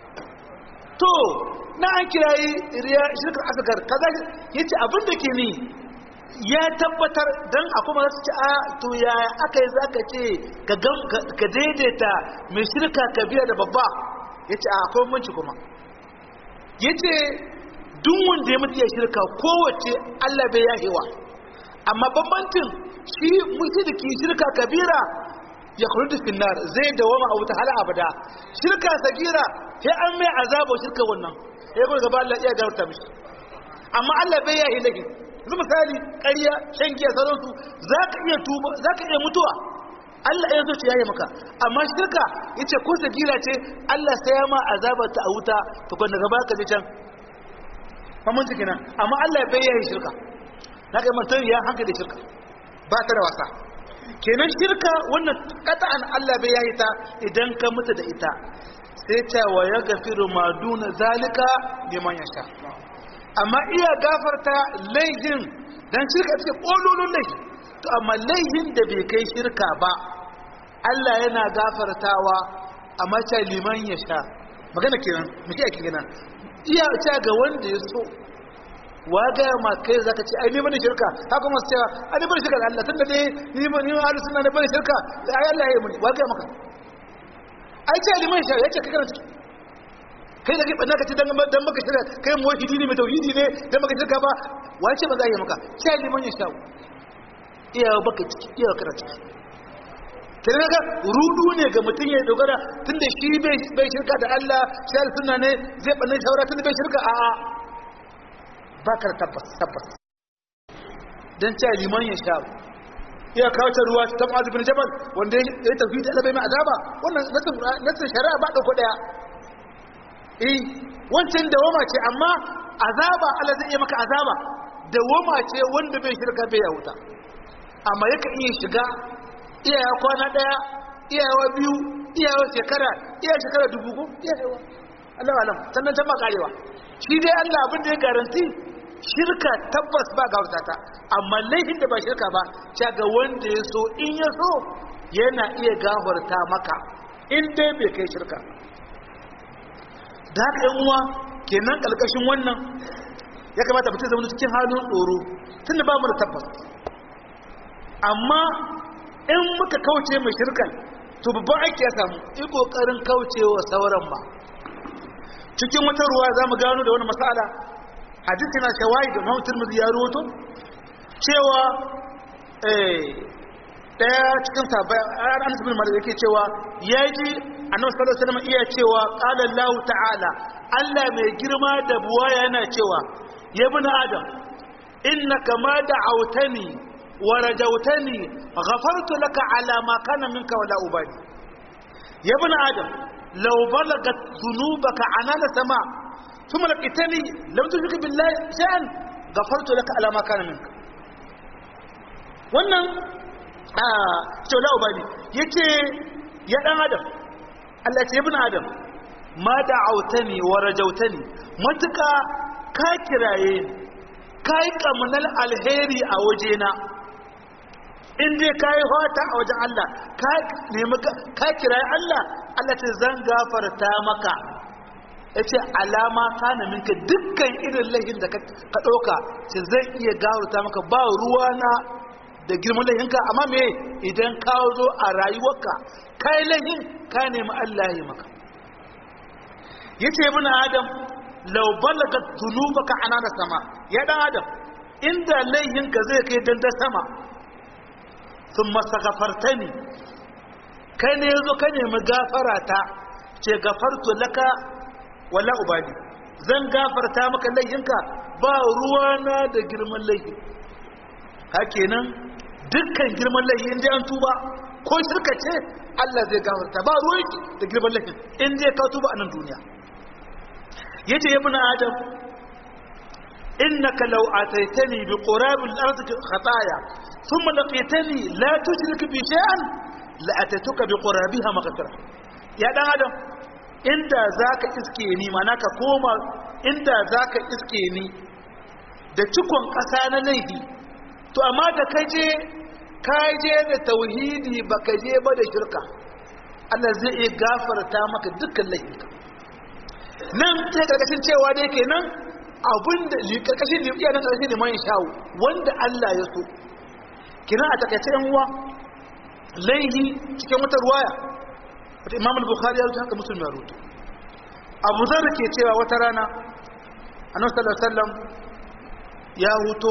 to na an kirayi riya shirkar asgar kaza yace abin da ke ni ya tabbatar don a kuma su ci a to ya aka yi za ka ce ka daidaita mai shirka ka biya da babba ya ce a akwai manci kuma ya ce duk wanda ya mutu ya shirka kowace allah bai yahewa amma bambancin shi mushriki shirka kabira ya kuri da finnar zai dawama a wuta hala abada shirka sagira sai an mai azaba shirka wannan ya kuma gaba allah iya garta mishi amma allah bai yahe lahi yanzu misali ƙarya shan giya sauransu za ka iya tuba za ka iya mutuwa Allah ya zo ce yayi maka amma shirka yace ko sagira ce Allah sai ya ma azabar ta a wuta to kun daga baka je can famun ciki nan amma Allah bai yayi shirka na kai mutum ya hankali shirka ba ta da wasa kenan shirka wannan qat'an Allah bai yayi ta idan ka mutu da ita sai ta wa yaghfiru ma duna zalika liman yasha amma iya gafarta laifin dan shirka ce kololon laifi to amma laifin da bai kai shirka ba Allah yana gafartawa amma ta liman ya sha magana kenan muke ake kenan iya ta ga wanda ya so wa ga ma kai zaka ce ai ni bane shirka haka masu cewa ai ni bane shirka da Allah tunda dai ni ba ni ahlus sunna ne bane shirka ai Allah ya yi muni wa ga maka ai ta liman sha yace kai kana ciki kai da kai banna ka ce dan dan maka shirka kai muwahhidi ne mai tauhidi ne dan maka shirka ba wace ba za a yi maka sai liman ya sha iya baka ciki iya kana ciki kenan ga rudu ne ga mutum ya dogara tunda shi bai bai shirka da Allah sai sunna ne zai banna shawara tunda bai shirka a a baka tabbas tabbas dan ce liman ya sha iya kawo ta ruwa ta Mu'adh bin Jabal wanda ya tafi da Allah bai mai azaba wannan nasin shari'a ba dauko daya eh wancan dawama ce amma azaba Allah zai iya maka azaba dawama ce wanda bai shirka bai ya wuta amma yaka iya shiga iyawa kwana daya iyawa biyu iyawa shekara iya shekara dubu ko iyawa Allah alam sannan ta makarewa shi dai Allah abin da ya garanti shirka tabbas ba gawarta ta amma laifin da ba shirka ba ta ga wanda ya so in ya so yana iya gafarta maka in dai bai kai shirka da haka yan uwa kenan kalkashin wannan ya kamata mutum zama cikin halin tsoro tunda ba mu da tabbas amma in muka kauce mai shirkan to babban aiki ya samu yi kokarin kaucewa sauran ba cikin wata ruwa za mu gano da wani matsala hadisi na shawai da mahautar mu ya roto cewa daya cikin sabai an anas bin malik yake cewa ya ji annabi sallallahu alaihi wasallam iya cewa qala Allah ta'ala Allah mai girma da buwa yana cewa ya ibn adam innaka ma da'awtani wa rajawtani ghafartu laka ala ma kana minka wala ubali ya ibn adam law balagat dhunubaka anana sama thumma laqitani lam tushrik billahi shay'an ghafartu laka ala ma kana minka wannan a cewa ubali yace ya dan adam Allah ya ce ibn adam ma da'awtani wa rajawtani matuka ka kiraye ni ka yi kamunan alheri a wajena in dai ka yi hota a wajen Allah ka nemi ka kiraye Allah Allah ce zan gafarta maka ya ce alama kana minka dukkan irin laifin da ka ɗauka ce zai iya gafarta maka ba ruwana da girman laifinka amma me idan ka zo a rayuwarka ka yi laifin ka nemi Allah ya maka yace ibn adam law balagat dhunubaka anana sama ya dan adam inda laihinka zai kai dandan sama thumma saghfartani kai ne yazo ka nemi gafara ta ce gafartu laka wala ubali zan gafarta maka laihinka ba ruwana da girman laifi hakenan dukkan girman laifi inda an tuba ko shirka ce Allah zai gafarta ba ruwanki da girman laifin in dai ka tuba a nan duniya yace ibn adam innaka law ataitani bi qurab al-ard khataya thumma laqitani la tushrik bi shay'an la atatuka bi qurabiha maghfira ya dan adam inda zaka iske ni mana ka koma inda zaka iske ni da cikon kasa na laifi to amma da kaje kaje da tauhidi baka je ba da shirka Allah zai iya gafarta maka dukkan laifinka nan ta karkashin cewa dai kenan abinda karkashin iya nan karkashin liman shawo wanda Allah ya so kina a takaice yan uwa laihi cikin wata ruwaya wata imam al-bukhari ya rubuta haka muslim ya rubuta abu zar ke cewa wata rana annabi sallallahu alaihi wasallam ya huto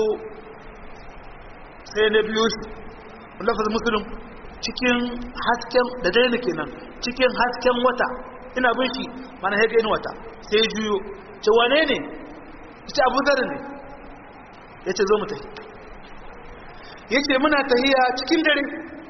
sai na biyo shi lafazin muslim cikin hasken da daina kenan cikin hasken wata ina bin shi mana ya gani wata sai juyo ce wane ne ce abu zar ne ya ce zo mu tafi ya ce muna tahiya cikin dare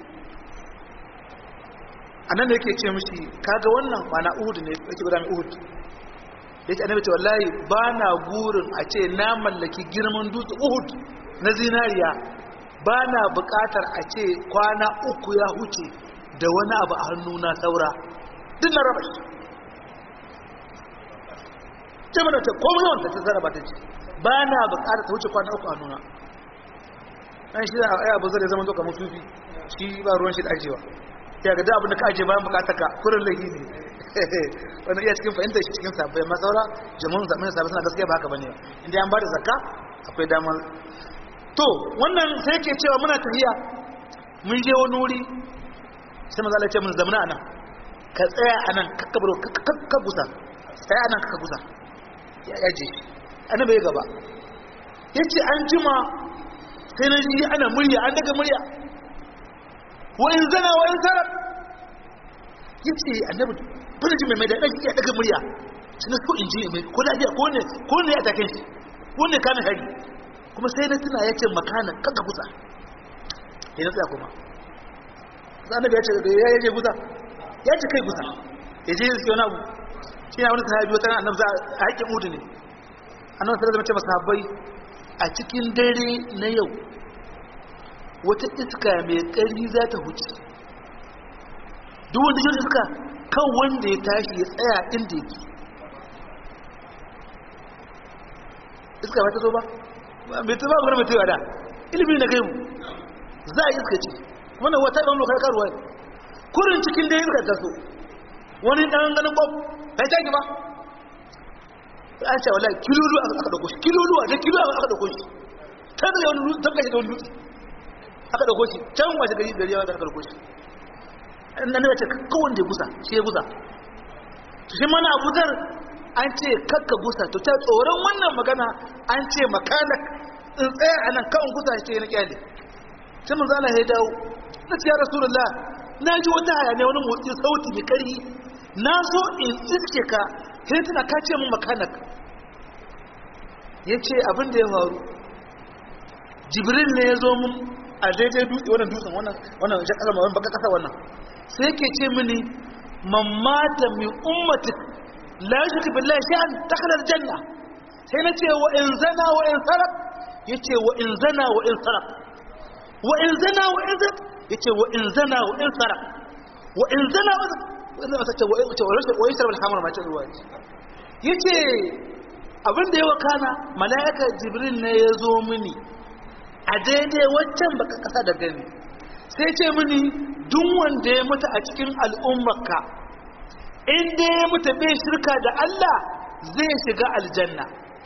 a nan da yake ce mishi kaga wannan mana uhud ne yake guda mai uhud ya ce annabi ce wallahi ba na gurin a ce na mallaki girman dutse uhud na zinariya ba na bukatar a ce kwana uku ya huce da wani abu a hannu na saura duk na raba shi ce mana ta komai yawan ta tsara ba ta ce ba na bukatar ta wuce kwana uku a nuna an shi da ai abu zai zama zo kamar sufi shi ba ruwan shi da ajewa ya ga da abin da ka aje bayan bukatar ka kurin laifi ne wannan iya cikin fahimtar shi cikin sabbai masaura jama'un zamanin sabbai suna gaskiya ba haka bane inda an ba da zakka akwai damar to wannan sai yake cewa muna tafiya mun je wani wuri sai maza Allah ya ce mun zamana anan ka tsaya anan kakka baro kakka gusa tsaya anan kakka gusa ya yaje annabi ya gaba yace an jima sai na ji ana murya an daga murya wa in zana wa in sarar yace annabi bana ji mai mai da ya daga murya sai na so in ji mai ko lafiya ko ne ko ne ya take shi ko ne kana hari kuma sai na tuna yace makana kaga gusa sai na tsaya kuma annabi ya ce ya yaje gusa ya ce kai gusa ya je su wani abu shi na wani sahabi wata annabi a haƙƙin udu ne annabi sallallahu alaihi wasallam ce masahabai a cikin dare na yau wata iska mai ƙarfi za ta huce duk wanda shi iska kan wanda ya tashi ya tsaya inda yake iska ba ta zo ba mai ta ba mai ta da ilimi na gaibu za a iska ce wannan wata ɗan lokar karuwa ne kurin cikin dai iska ta so wani ɗan ganin ƙwab ta yi taki ba an ce wala kilolu aka dauko shi kilolu a da kilo aka dauko shi ta da wani dutse tabbashi da wani dutse aka dauko shi can waje gari gari yawa aka dauko shi nan ne ce kawai da gusa shi ya gusa to shi mana Abu Zar an ce kakka gusa to ta tsoron wannan magana an ce makanak in tsaya anan kawai gusa shi na kyale sai mun zana ya dawo na ce ya rasulullah na ji wata haya ne wani motsi sauti mai karhi na so in iske ka sai tana ka ce mun makanak ya ce abin da ya faru jibril ne ya zo mun a daidai dutse wannan dutsen wannan wannan jan kasa wannan baka kasa wannan sai yake ce mini mamata min ummati la yushriku billahi shay'an dakhala aljanna sai na ce wa in zana wa in sarak yace wa in zana wa in sarak wa in zana wa in sarak yace wa in zana wa in sarak wa in zana wa in sarak wa in wa yashrab al-khamr ma ta ruwa yace abin da ya wakana mala'ika jibril ne ya zo mini a daidai waccan baka kasa da gani sai ce mini duk wanda ya mutu a cikin al'ummarka inda ya mutu bai shirka da Allah zai shiga aljanna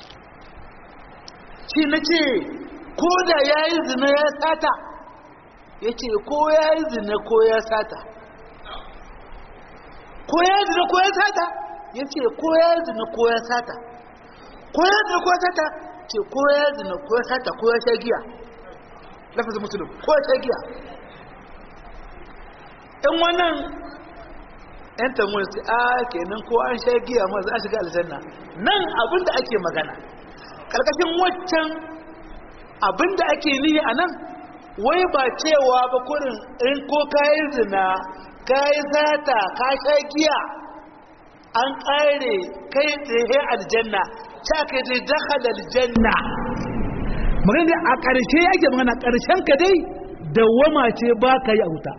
shi na ce ko da ya yi zina ya sata ya ce ko ya yi zina ko ya sata ko ya yi zina ko ya sata ya ce ko ya yi zina ko ya sata ko ya zina ko ya sata ce ko ya zina ko ya sata ko ya sha giya lafazin musulun ko ya sha giya in wannan yan tamuwa su a kenan ko an sha giya ma za a shiga aljanna nan abinda ake magana karkashin waccan abinda ake nihi a nan wai ba cewa ba kurin in ko kayi zina kayi zata ka sha giya an ƙare kai tsaye aljanna ta kai dai dakhala aljanna magana dai a ƙarshe yake magana ƙarshen ka dai dawwama ce ba ka yi a wuta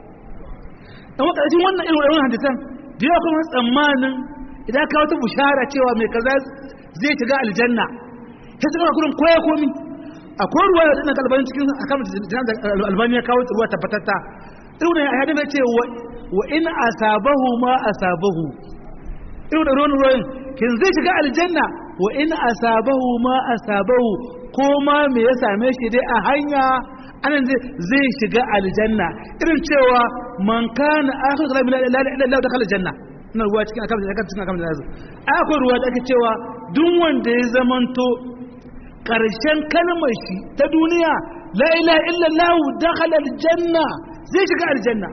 dan wa ƙarshen wannan irin wannan hadisan da yawa kuma tsammanin idan ka wata bushara cewa mai kaza zai shiga aljanna sai suka ga kurin koya komi akwai ruwa da dinnan kalbanin cikin akan albani ya kawo ruwa tabbatatta irin ne a hadin ce wa in asabahu ma asabahu irin da ruwan ruwan kin zai shiga aljanna wa in asabahu ma asabahu ko ma me ya same shi dai a hanya anan zai shiga aljanna irin cewa man kana akhiru kalam la ilaha illa allah dakhala aljanna ina ruwa cikin akan akan cikin akan da akwai ruwa da ake cewa duk wanda ya zamanto karshen kalmar shi ta duniya la ilaha illa allah dakhala aljanna zai shiga aljanna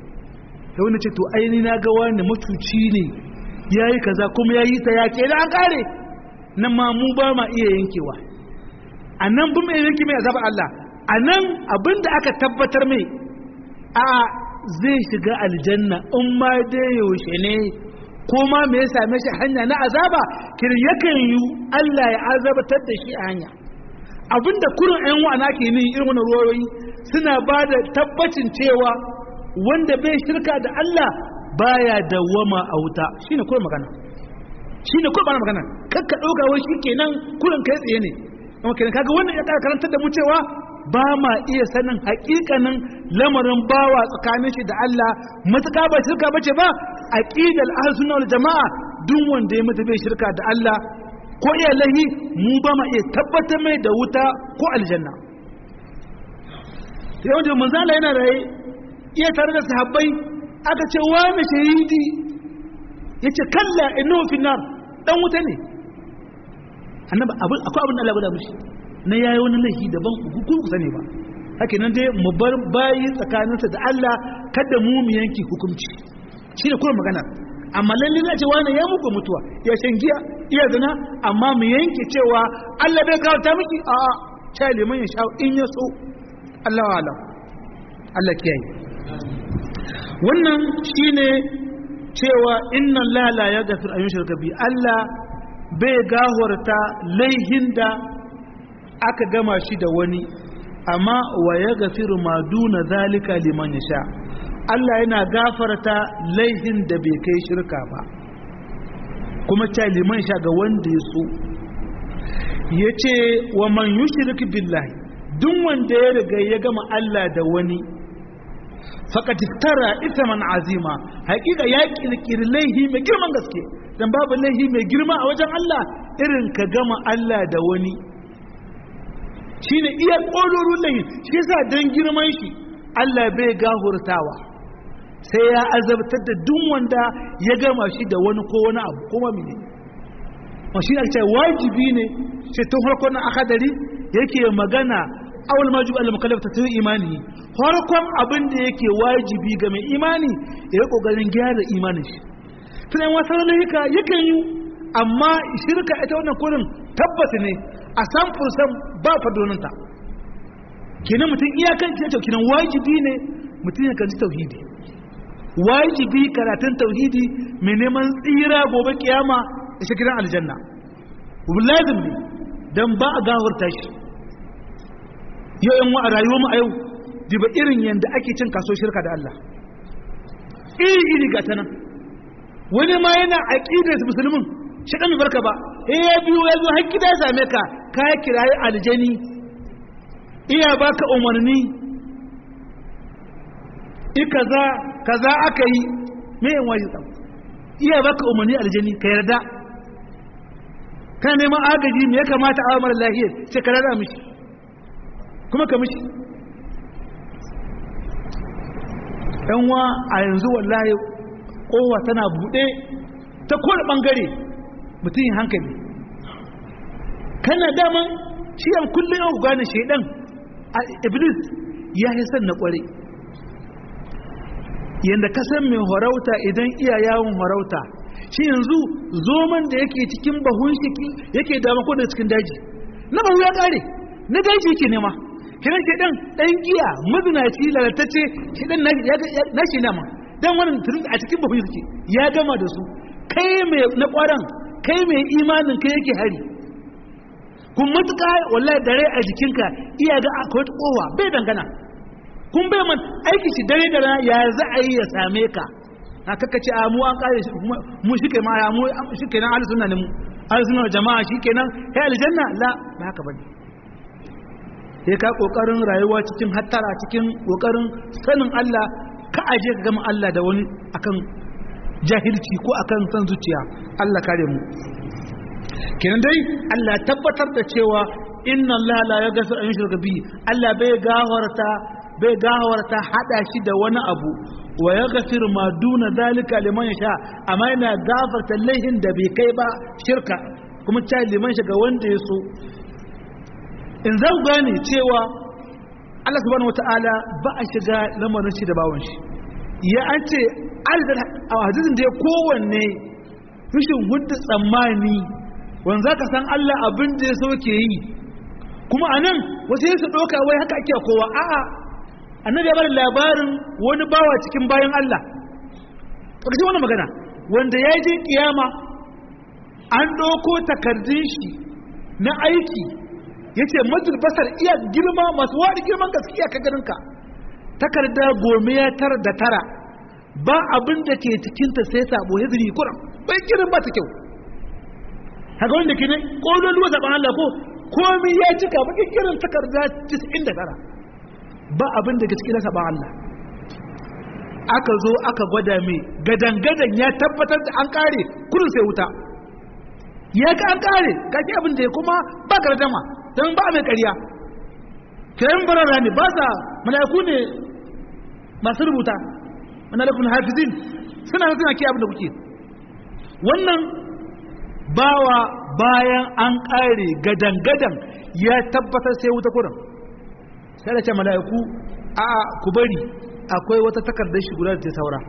sai wani ce to aini na ga wani mutuci ne yayi kaza kuma yayi ta yake da an kare nan ma mu ba ma iya yankewa a nan bin mai yanki mai azabar Allah a nan abinda aka tabbatar mai a zai shiga aljanna in ma dai yaushe ne ko ma me ya same shi hanya na azaba kir yakan yi Allah ya azabatar da shi a hanya abinda kurin ɗan wa'ana ke ni irin wannan ruwayoyi suna ba da tabbacin cewa wanda bai shirka da Allah baya dawwama a wuta shine kurin magana shine kurin magana kakka ɗauka wai shi kenan kurin kai tsaye ne kuma kenan kaga wannan ya karantar da mu cewa ba ma iya sanin hakikanin lamarin bawa tsakanin shi da Allah matuƙa ba shirka bace ba aqidal ahlus sunna wal jamaa duk wanda ya mutu bai shirka da Allah ko iya lahi mu ba ma iya tabbatar mai da wuta ko aljanna yawan da manzo Allah yana raye iya tare da sahabbai aka ce wani shahidi yace kalla innahu fi nar dan wuta ne annabi abin akwai abin da Allah ya mishi na yayi wani laifi daban ku ku sani ba haka nan dai mu bar bayi tsakaninsa da Allah kada mu mu yanki hukunci shine kuma magana amma lalle na ce wani ya muku mutuwa ya shan giya iya zina amma mu yanke cewa Allah bai kawo ta miki a a cha liman ya sha in ya so Allah wa alam Allah kiyaye wannan shine cewa inna la la yaghfir an yushraka bi Allah bai gahorta laihin da aka gama shi da wani amma wa ya gafiru ma duna zalika liman ya sha Allah yana gafarta laihin da bai kai shirka ba kuma ta liman sha ga wanda ya so ya ce wa man yushrik billahi duk wanda ya riga ya gama Allah da wani faqad iftara ithman azima hakika ya kirkiri laihi mai girman gaske dan babu laihi mai girma a wajen Allah irin ka gama Allah da wani shine iya kolorun laihi shi yasa dan girman shi Allah bai gahurtawa sai ya azabtar da duk wanda ya gama shi da wani ko wani abu kuma mene ma shi ake wajibi ne sai tun farkon akadari yake magana awal majib al mukallaf ta imani farkon abin da yake wajibi ga mai imani ya kokarin gyara imanin shi tunan wasu lalika yakan yi amma shirka ita wannan kurin tabbata ne a san fursan ba fadoninta kenan mutum iyakan ce kenan wajibi ne mutum ya kanci tauhidi wajibi karatun tauhidi mai neman tsira gobe kiyama da shi gidan aljanna lazim ne don ba a gawarta shi yau yan wa a rayuwar mu a yau diba irin yadda ake cin kaso shirka da Allah iri iri ga ta nan wani ma yana aƙidar musulmin shi ɗan barka ba eh ya biyo ya zo har gida ya same ka ka kirayi aljani iya baka umarni i kaza kaza aka yi me yan waje tsam iya baka umarni aljani ka yarda kana neman agaji me ya kamata a mara lahiyar sai ka rada mishi kuma ka mishi yan wa a yanzu wallahi kowa tana buɗe ta kowane ɓangare mutum yin hankali kana daman shi yan kullum yau gane shaidan a iblis ya yi san na ƙware yadda ka san mai horauta idan iya yawon horauta shi yanzu zoman da yake cikin bahun shi yake dama ko da cikin daji na bahu ya ƙare na daji yake nema kiran shi dan dan giya mazinaci lalatacce shi dan na shi nama dan wannan turin a cikin bahu yake ya gama da su kai mai na kwaran kai mai imanin kai yake hari kun matuka wallahi dare a jikinka iya ga akwai kowa bai dangana kun bai man aiki shi dare da rana ya za a yi ya same ka a kaka ce a mu an kare shi mu shi kai ma ya mu shi kenan ahli sunna ne mu ahli sunna jama'a shi kenan kai aljanna la ba haka bane sai ka kokarin rayuwa cikin hattara cikin kokarin sanin Allah ka aje ka gama Allah da wani akan jahilci ko akan san zuciya Allah kare mu kenan dai Allah tabbatar da cewa inna Allah la yaghfiru an yushraka bihi Allah bai gawarta bai gawarta hada shi da wani abu wa yaghfiru ma duna zalika liman yasha amma yana gafarta laihin da bai kai ba shirka kuma ta liman shi ga wanda ya so in zan gane cewa Allah subhanahu wata'ala ba a shiga lamarin shi da bawon shi ya an ce a hadisin da ya kowanne rashin hudu tsammani wanda za ka san Allah abin da ya so ke yi kuma a nan wasu yin su ɗauka wai haka ake kowa a'a annabi ya bada labarin wani bawa cikin bayan Allah ƙarshen wani magana wanda ya je kiyama an ɗauko takardun shi na aiki ya ce majal basar iya girma masu waɗi girman gaskiya ka ganinka takarda gome ya tara da tara ba abin da ke cikinta sai sabo ya zuri kuran bai kirin ba ta kyau haka wanda ke ne ƙolon luwa zaɓen Allah ko komi ya cika bakin kirin takarda 99 ba abin da ke cikin saɓen Allah aka zo aka gwada mai gadan-gadan ya tabbatar da an ƙare kurin sai wuta ya ga an ƙare kake abin da ya kuma ba gardama don ba mai ƙarya kiran barara ne ba sa mala'iku ne masu rubuta mala'ikun hafizin suna suna ke abin da kuke wannan bawa bayan an ƙare gadan-gadan ya tabbatar sai wuta kurin sai da ce mala'iku a ku bari akwai wata takardar shi guda da ta saura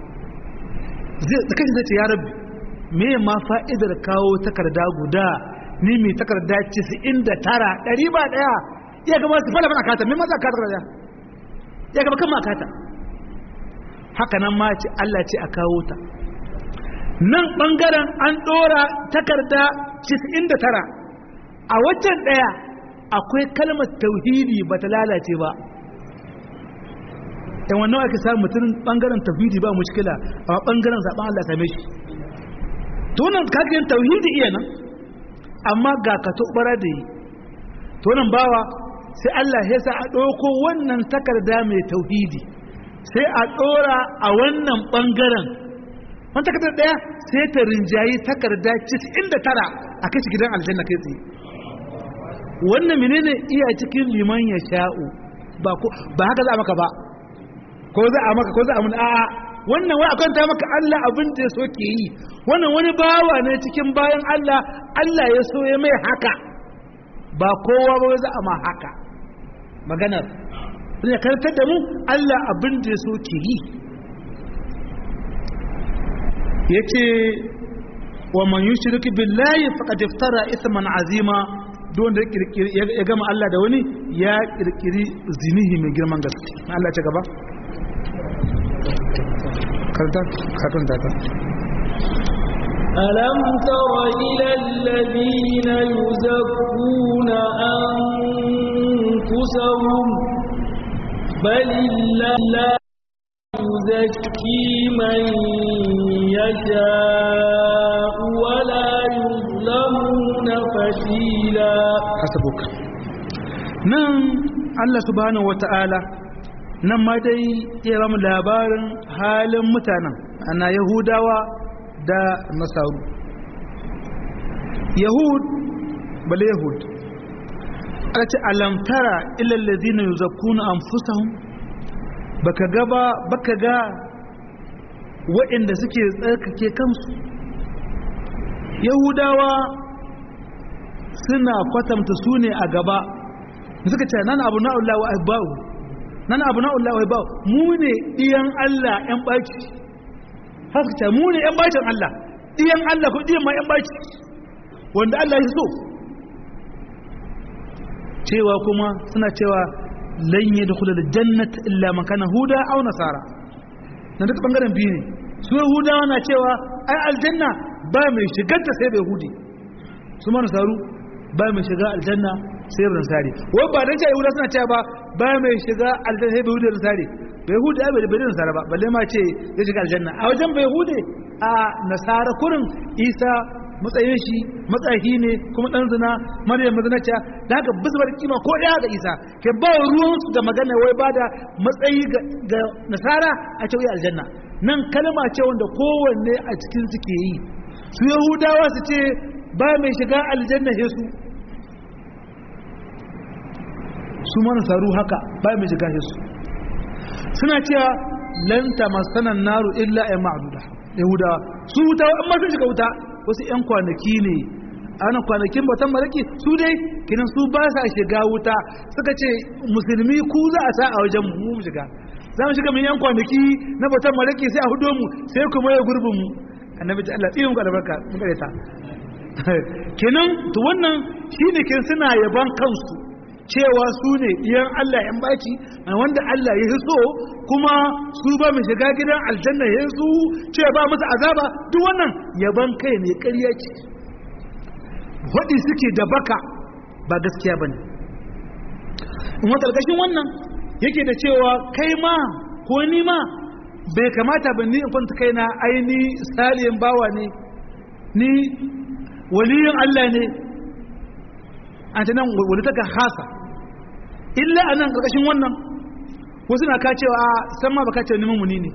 zai kashi zai ce ya rabbi me ma fa'idar kawo takarda guda ni mai takarda da tara ɗari ba ɗaya ya gaba su fara fana kata mai maza kata takarda ya gaba kan ma kata haka nan ma ce Allah ce a kawo ta nan ɓangaren an ɗora takarda da tara a waccan ɗaya akwai kalmar tauhidi ba ta lalace ba yan wannan ake samun mutum ɓangaren tauhidi ba mushkila a ɓangaren zaɓen Allah same shi tunan kagin tauhidi iya nan amma ga ka tobara da yi tunan bawa sai Allah ya sa a ɗauko wannan takarda mai tauhidi sai a ɗora a wannan ɓangaren wani takardar ɗaya sai ta rinjayi takarda tara a kashi gidan aljanna kai tsaye wannan menene iya cikin liman ya sha'u ba haka za a maka ba ko za a maka ko za a mun a'a wannan wai akan ta maka Allah abin da ya so ke yi wannan wani bawa ne cikin bayan Allah Allah ya so ya mai haka ba kowa ba za a ma haka maganar sai karantar da mu Allah abin da ya so ke yi yace wa man yushrik billahi faqad iftara ithman azima duk wanda ya kirkiri ya gama Allah da wani ya kirkiri zinihi mai girman gaske Allah ce gaba karanta karanta ta ألم تر إلى الذين يزكون أنفسهم بل الله يزكي من يشاء ولا يظلمون فتيلا hasabuk nan Allah subhanahu wata'ala nan ma dai ya ba mu labarin halin mutanen ana yahudawa da nasaru yahud bale yahud aka ce alamtara ilal ladina yuzakkuna anfusahum baka ga ba baka ga waɗanda suke tsarkake kansu yahudawa suna kwatanta su ne a gaba suka ce nan abu na'ullah wa abba'u nan abu na'ullah wa abba'u mu ne ɗiyan Allah ‘yan ɓaci haka ce mu ne ‘yan ɓacin Allah ɗiyan Allah ko ɗiyan ma ‘yan ɓaci wanda Allah ya so cewa kuma suna cewa lan yi da kula da jannat illa makana huda au nasara na duka ɓangaren biyu ne su yahudawa na cewa ai aljanna ba mai shigarta sai bai hudi su ma nasaru ba mai shiga aljanna sai bai nasari wai ba dan cewa yahuda suna cewa ba ba mai shiga aljanna sai bai hudi da nasari bai hudi ai bai bai nasara ba balle ma ce ya shiga aljanna a wajen bai hudi a nasara kurin isa matsayin shi matsayi ne kuma dan zina maryam mazinaciya da haka bisa bar kima ko daya ga isa ke ba ruwan su da magana wai ba da matsayi ga nasara a ce wai aljanna nan kalma ce wanda kowanne a cikin su ke yi su yahudawa su ce ba mai shiga aljanna sai su su mana saru haka ba mai shiga sai su suna cewa lan tamassanan naru illa ay ma'duda yahudawa su wuta amma sun shiga wuta wasu yan kwanaki ne ana kwanakin bautan malaki su dai kinan su ba sa shiga wuta suka ce musulmi ku za a sa a wajen mu mu shiga za mu shiga mun yan kwanaki na bautan malaki sai a hudo mu sai kuma ya gurbin mu annabi ta Allah tsiyin ku albarka mun kare ta kenan to wannan shine kin suna yaban kansu cewa su ne iyan Allah yan baci wanda Allah ya so kuma su ba mu shiga gidan aljanna ya su ce ba musu azaba duk wannan yaban kai ne ƙarya ce waɗi suke da baka ba gaskiya bane in wata ƙarƙashin wannan yake da cewa kai ma ko ni ma bai kamata ba ni in kwanta kaina aini saliyan bawa ne ni waliyin Allah ne an ta nan wani taka hasa illa a nan ƙarƙashin wannan wasu na kacewa a san ma ba kacewa neman muni ne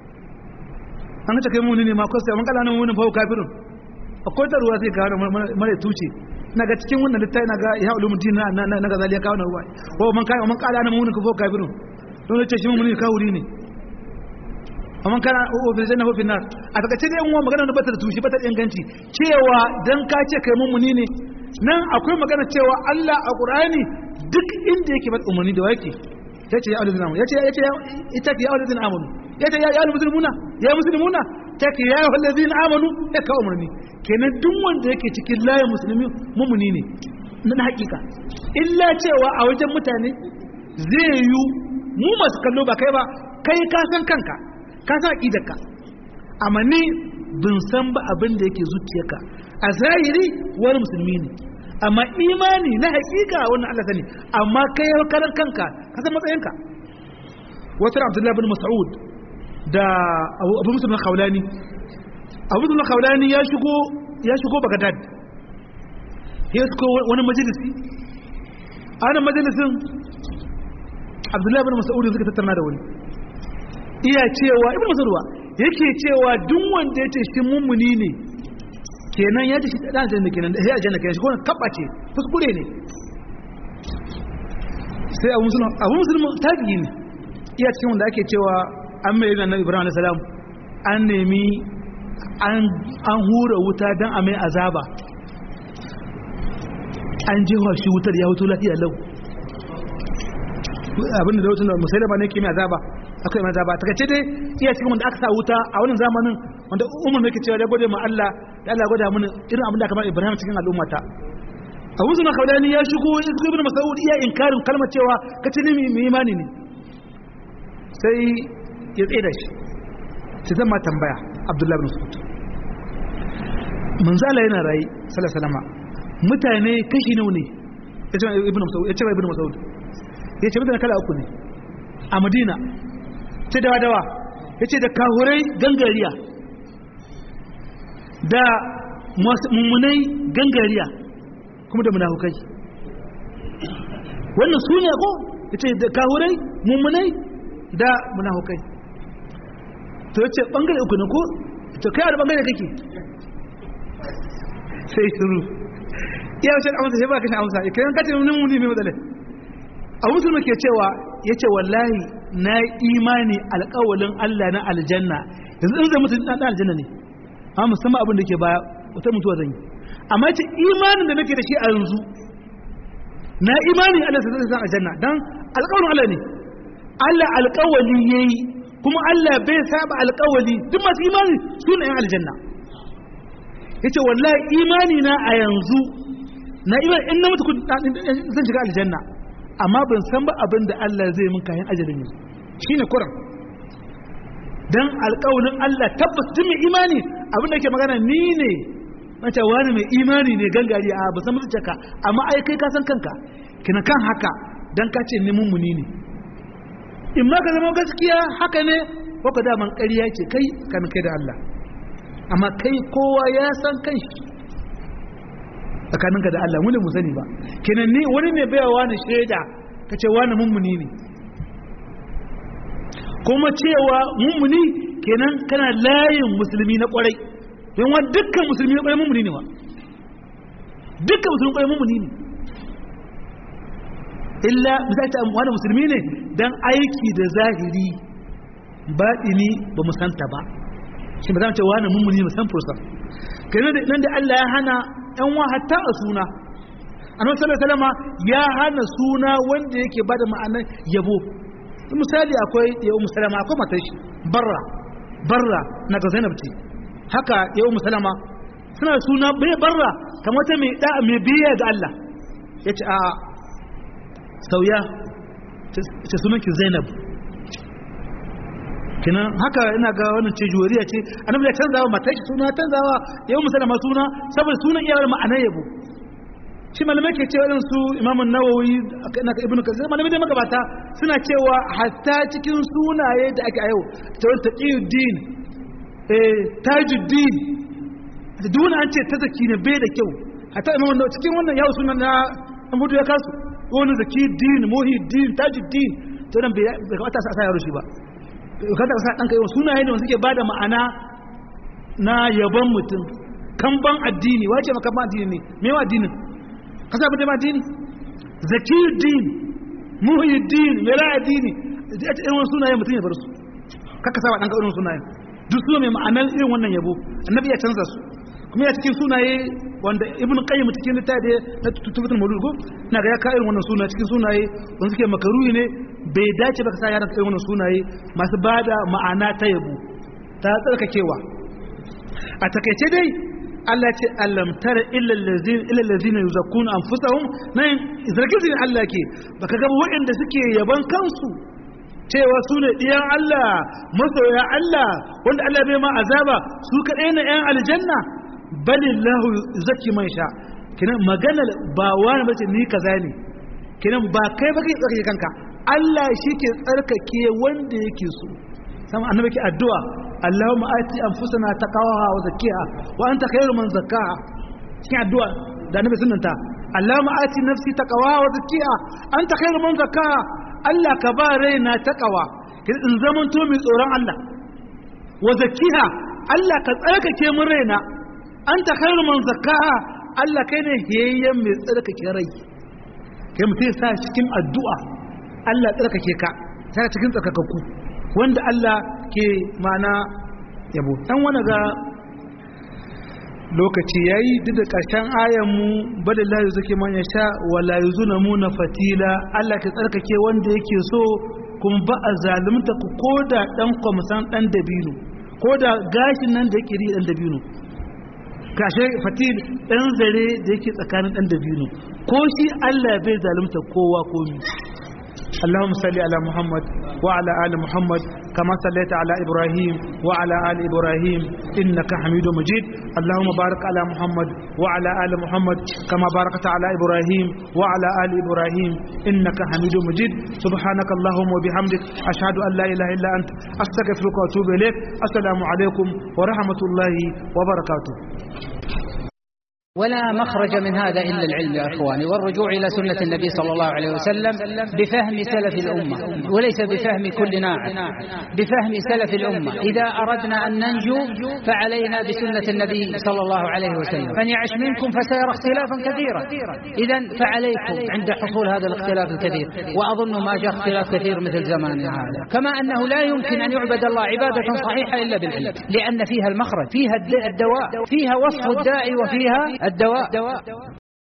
an kace kai muni ne ma kwasta man kala nan munin fa kafirun akwai ta ruwa sai kawo mara tuce na ga cikin wannan littafi na ga ya ulumuddin na na ga zaliya kawo na ruwa ko man kai man kala nan munin fa kafirun don ce shi muni kawuri ne amma kana ofin janna ofin nar a takaice dai uwa magana na bata da tushe bata da inganci cewa dan ka ce kai mummuni ne nan akwai magana cewa Allah a Qur'ani duk inda yake bada umarni da wake yace ya aulazina amanu yace yace ita ya aulazina amanu yace ya ya muslimuna ya muslimuna take ya aulazina amanu ya ka umarni kenan duk wanda yake cikin layin musulmi mummuni ne na hakika illa cewa a wajen mutane zai yi mu masu kallo ba kai ba kai ka san kanka ka sa aqidarka amma ni bin san ba abin da yake zuciyarka a zahiri wani musulmi ne amma imani na hakika wannan Allah sani amma kai ya karan kanka ka san matsayinka wata Abdullahi bin Mas'ud da Abu Muslim al-Khawlani Abu Muslim al-Khawlani ya shigo ya shigo Baghdad ya shigo wani majalisi a wannan majalisin Abdullahi bin Mas'ud suka tattauna da wani iya cewa ibn masarwa yake cewa duk wanda yace shi mummuni ne kenan ya ce shi dan aljanna kenan sai aljanna kenan shi ko kabba ce kuskure ne sai abu musulma abu musulma tabi'i ne iya cikin wanda ake cewa an mai yana ibrahim alayhi salam an nemi an an hura wuta dan a mai azaba an jewa shi wutar ya hutu lafiya lau abinda da wutar da musailama ne ke mai azaba akwai maza ba take dai iya cikin wanda aka sa wuta a wannan zamanin wanda umar yake cewa da gode ma Allah da Allah gwada mana irin abin da kamar Ibrahim cikin al'ummata abu suna kaudani ya shigo ibn mas'ud iya inkarin kalmar cewa kace ne mai imani ne sai ya tsaye da shi sai zama tambaya abdullahi bin mas'ud manzala yana rayi sallallahu alaihi wasallam mutane kashi nawa ne yace ibn mas'ud yace ibn mas'ud yace mutane kala uku ne a madina ce dawa dawa yace da kahurai gangariya da mummunai gangariya kuma da munafukai wannan su ne ko yace da kahurai mummunai da munafukai to yace bangare uku ne ko to kai a bangare kake sai shiru iya wace amsa sai ba kashin amsa idan kace mun muni mai matsala abu musulmi ke cewa yace wallahi na imani alƙawalin Allah na aljanna yanzu in zai mutu dan aljanna ne amma musamman abin da ke baya wata mutuwa zan yi amma ce imanin da nake da shi a yanzu na imani Allah sai zai aljanna dan alƙawarin Allah ne Allah alƙawali yayi kuma Allah bai saba alƙawali duk masu imani su ne aljanna yace wallahi imani na a yanzu na imani in na mutu zan shiga aljanna amma ban san ba abin da Allah zai min kayan ajalin yanzu shine kuran dan alƙawalin Allah tabbas tun mai imani abin da ke magana ni ne mace wani mai imani ne gangari a ba san mutunta amma ai kai ka san kanka kina kan haka dan ka ce ni mummuni ne in ma ka zama gaskiya haka ne ko ka da man ƙarya ce kai kan kai da Allah amma kai kowa ya san kanshi tsakaninka da Allah wani mu sani ba kenan ni wani ne baya wani shaida ka ce wani mummuni ne kuma cewa mummuni kenan kana layin musulmi na kwarai don wa dukkan musulmi na kwarai mummuni ne wa dukkan musulmi kwarai mummuni ne illa misali ta wani musulmi ne dan aiki da zahiri baɗini ba mu santa ba shi ba za mu ce wani mummuni mu san fursa kenan nan da Allah ya hana ‘yan wa hatta a suna annabi sallallahu alaihi ya hana suna wanda yake bada ma'anar yabo misali akwai ya ummu salama akwai matar shi barra barra na ga zainab ce haka ya ummu salama suna suna bai barra kamar ta mai da mai biya ga Allah yace a sauya ce sunan ki zainab kinan haka ina ga wannan ce juwariya ce annabi ya canzawa matar shi suna canzawa ya ummu salama suna saboda sunan iyawar ma'anar yabo shi malamai ke cewa su imamun nawawi na ibn kasir malamai da magabata suna cewa hatta cikin sunaye da ake a yau ta wani taqiyuddin eh tajuddin da duk an ce ta zaki ne bai da kyau hatta imamun nawawi cikin wannan yawo sunan na an budu ya kasu wani zaki din muhiddin tajuddin to nan bai kamata a sa yaro shi ba kada ka sa ɗanka yau sunaye ne wanda suke bada ma'ana na yaban mutum kamban addini wace makamban addini ne me wa addinin ka sa mutum addini zakiyuddin muhyiddin mera addini da ita irin sunaye mutum ya bar su kaka sa wa ɗanka irin sunaye duk suna mai ma'anar irin wannan yabo annabi ya canza su kuma ya cikin sunaye wanda ibn qayyim cikin littafi na tutubatul mawlud ko na ga ya ka irin wannan sunaye cikin sunaye wanda suke makaruhi ne bai dace ba ka sa yaran irin wannan sunaye masu bada ma'ana ta yabo ta tsarkakewa a takaice dai Allah ce alam tara illa allazina illa allazina yuzakkuna anfusahum nan zargin Allah ke baka ga waɗanda suke yaban kansu cewa su ne ɗiyan Allah masoya Allah wanda Allah bai ma azaba su kaɗai na ‘yan aljanna balillahu zaki man sha kinan magana ba wani bace ni kaza ne kinan ba kai ba kai tsarkake kanka Allah shi ke tsarkake wanda yake so sama annabi ke addu'a Allahumma ati anfusana taqwaha wa zakkiha wa anta khairu man zakkaha cikin addu'a da annabi sunnanta Allahumma ati nafsi taqwaha wa zakkiha anta khairu man zakkaha Allah ka ba raina taqwa in zaman to mai tsoron Allah wa zakkiha Allah ka tsarkake mun raina anta khairu man zakkaha Allah kai ne hiyayyen mai tsarkake rai kai mutum ya sa cikin addu'a Allah tsarkake ka ta cikin tsarkakakku wanda Allah ke mana yabo dan wani ga lokaci yayi duk da ƙarshen ayan mu bada la yuzaki man yasha wa la yuzuna fatila Allah ke tsarkake wanda yake so kuma ba a zalunta ku koda dan kwamsan dan dabino koda gashin nan da yake ri dan dabino kashe fatil dan zare da yake tsakanin dan dabino ko shi Allah bai zalunta kowa komi اللهم صل على محمد وعلى آل محمد كما صليت على إبراهيم وعلى آل إبراهيم إنك حميد مجيد اللهم بارك على محمد وعلى آل محمد كما باركت على إبراهيم وعلى آل إبراهيم إنك حميد مجيد سبحانك اللهم وبحمدك أشهد أن لا إله إلا أنت أستغفرك وأتوب إليك السلام عليكم ورحمة الله وبركاته ولا مخرج من هذا إلا العلم يا أخواني والرجوع إلى سنة النبي صلى الله عليه وسلم بفهم سلف الأمة وليس بفهم كل ناعم بفهم سلف الأمة إذا أردنا أن ننجو فعلينا بسنة النبي صلى الله عليه وسلم من يعش منكم فسيرى اختلافا كثيرا إذا فعليكم عند حصول هذا الاختلاف الكثير وأظن ما جاء اختلاف كثير مثل زماننا هذا كما أنه لا يمكن أن يعبد الله عبادة صحيحة إلا بالعلم لأن فيها المخرج فيها الدواء فيها وصف الداء وفيها الدواء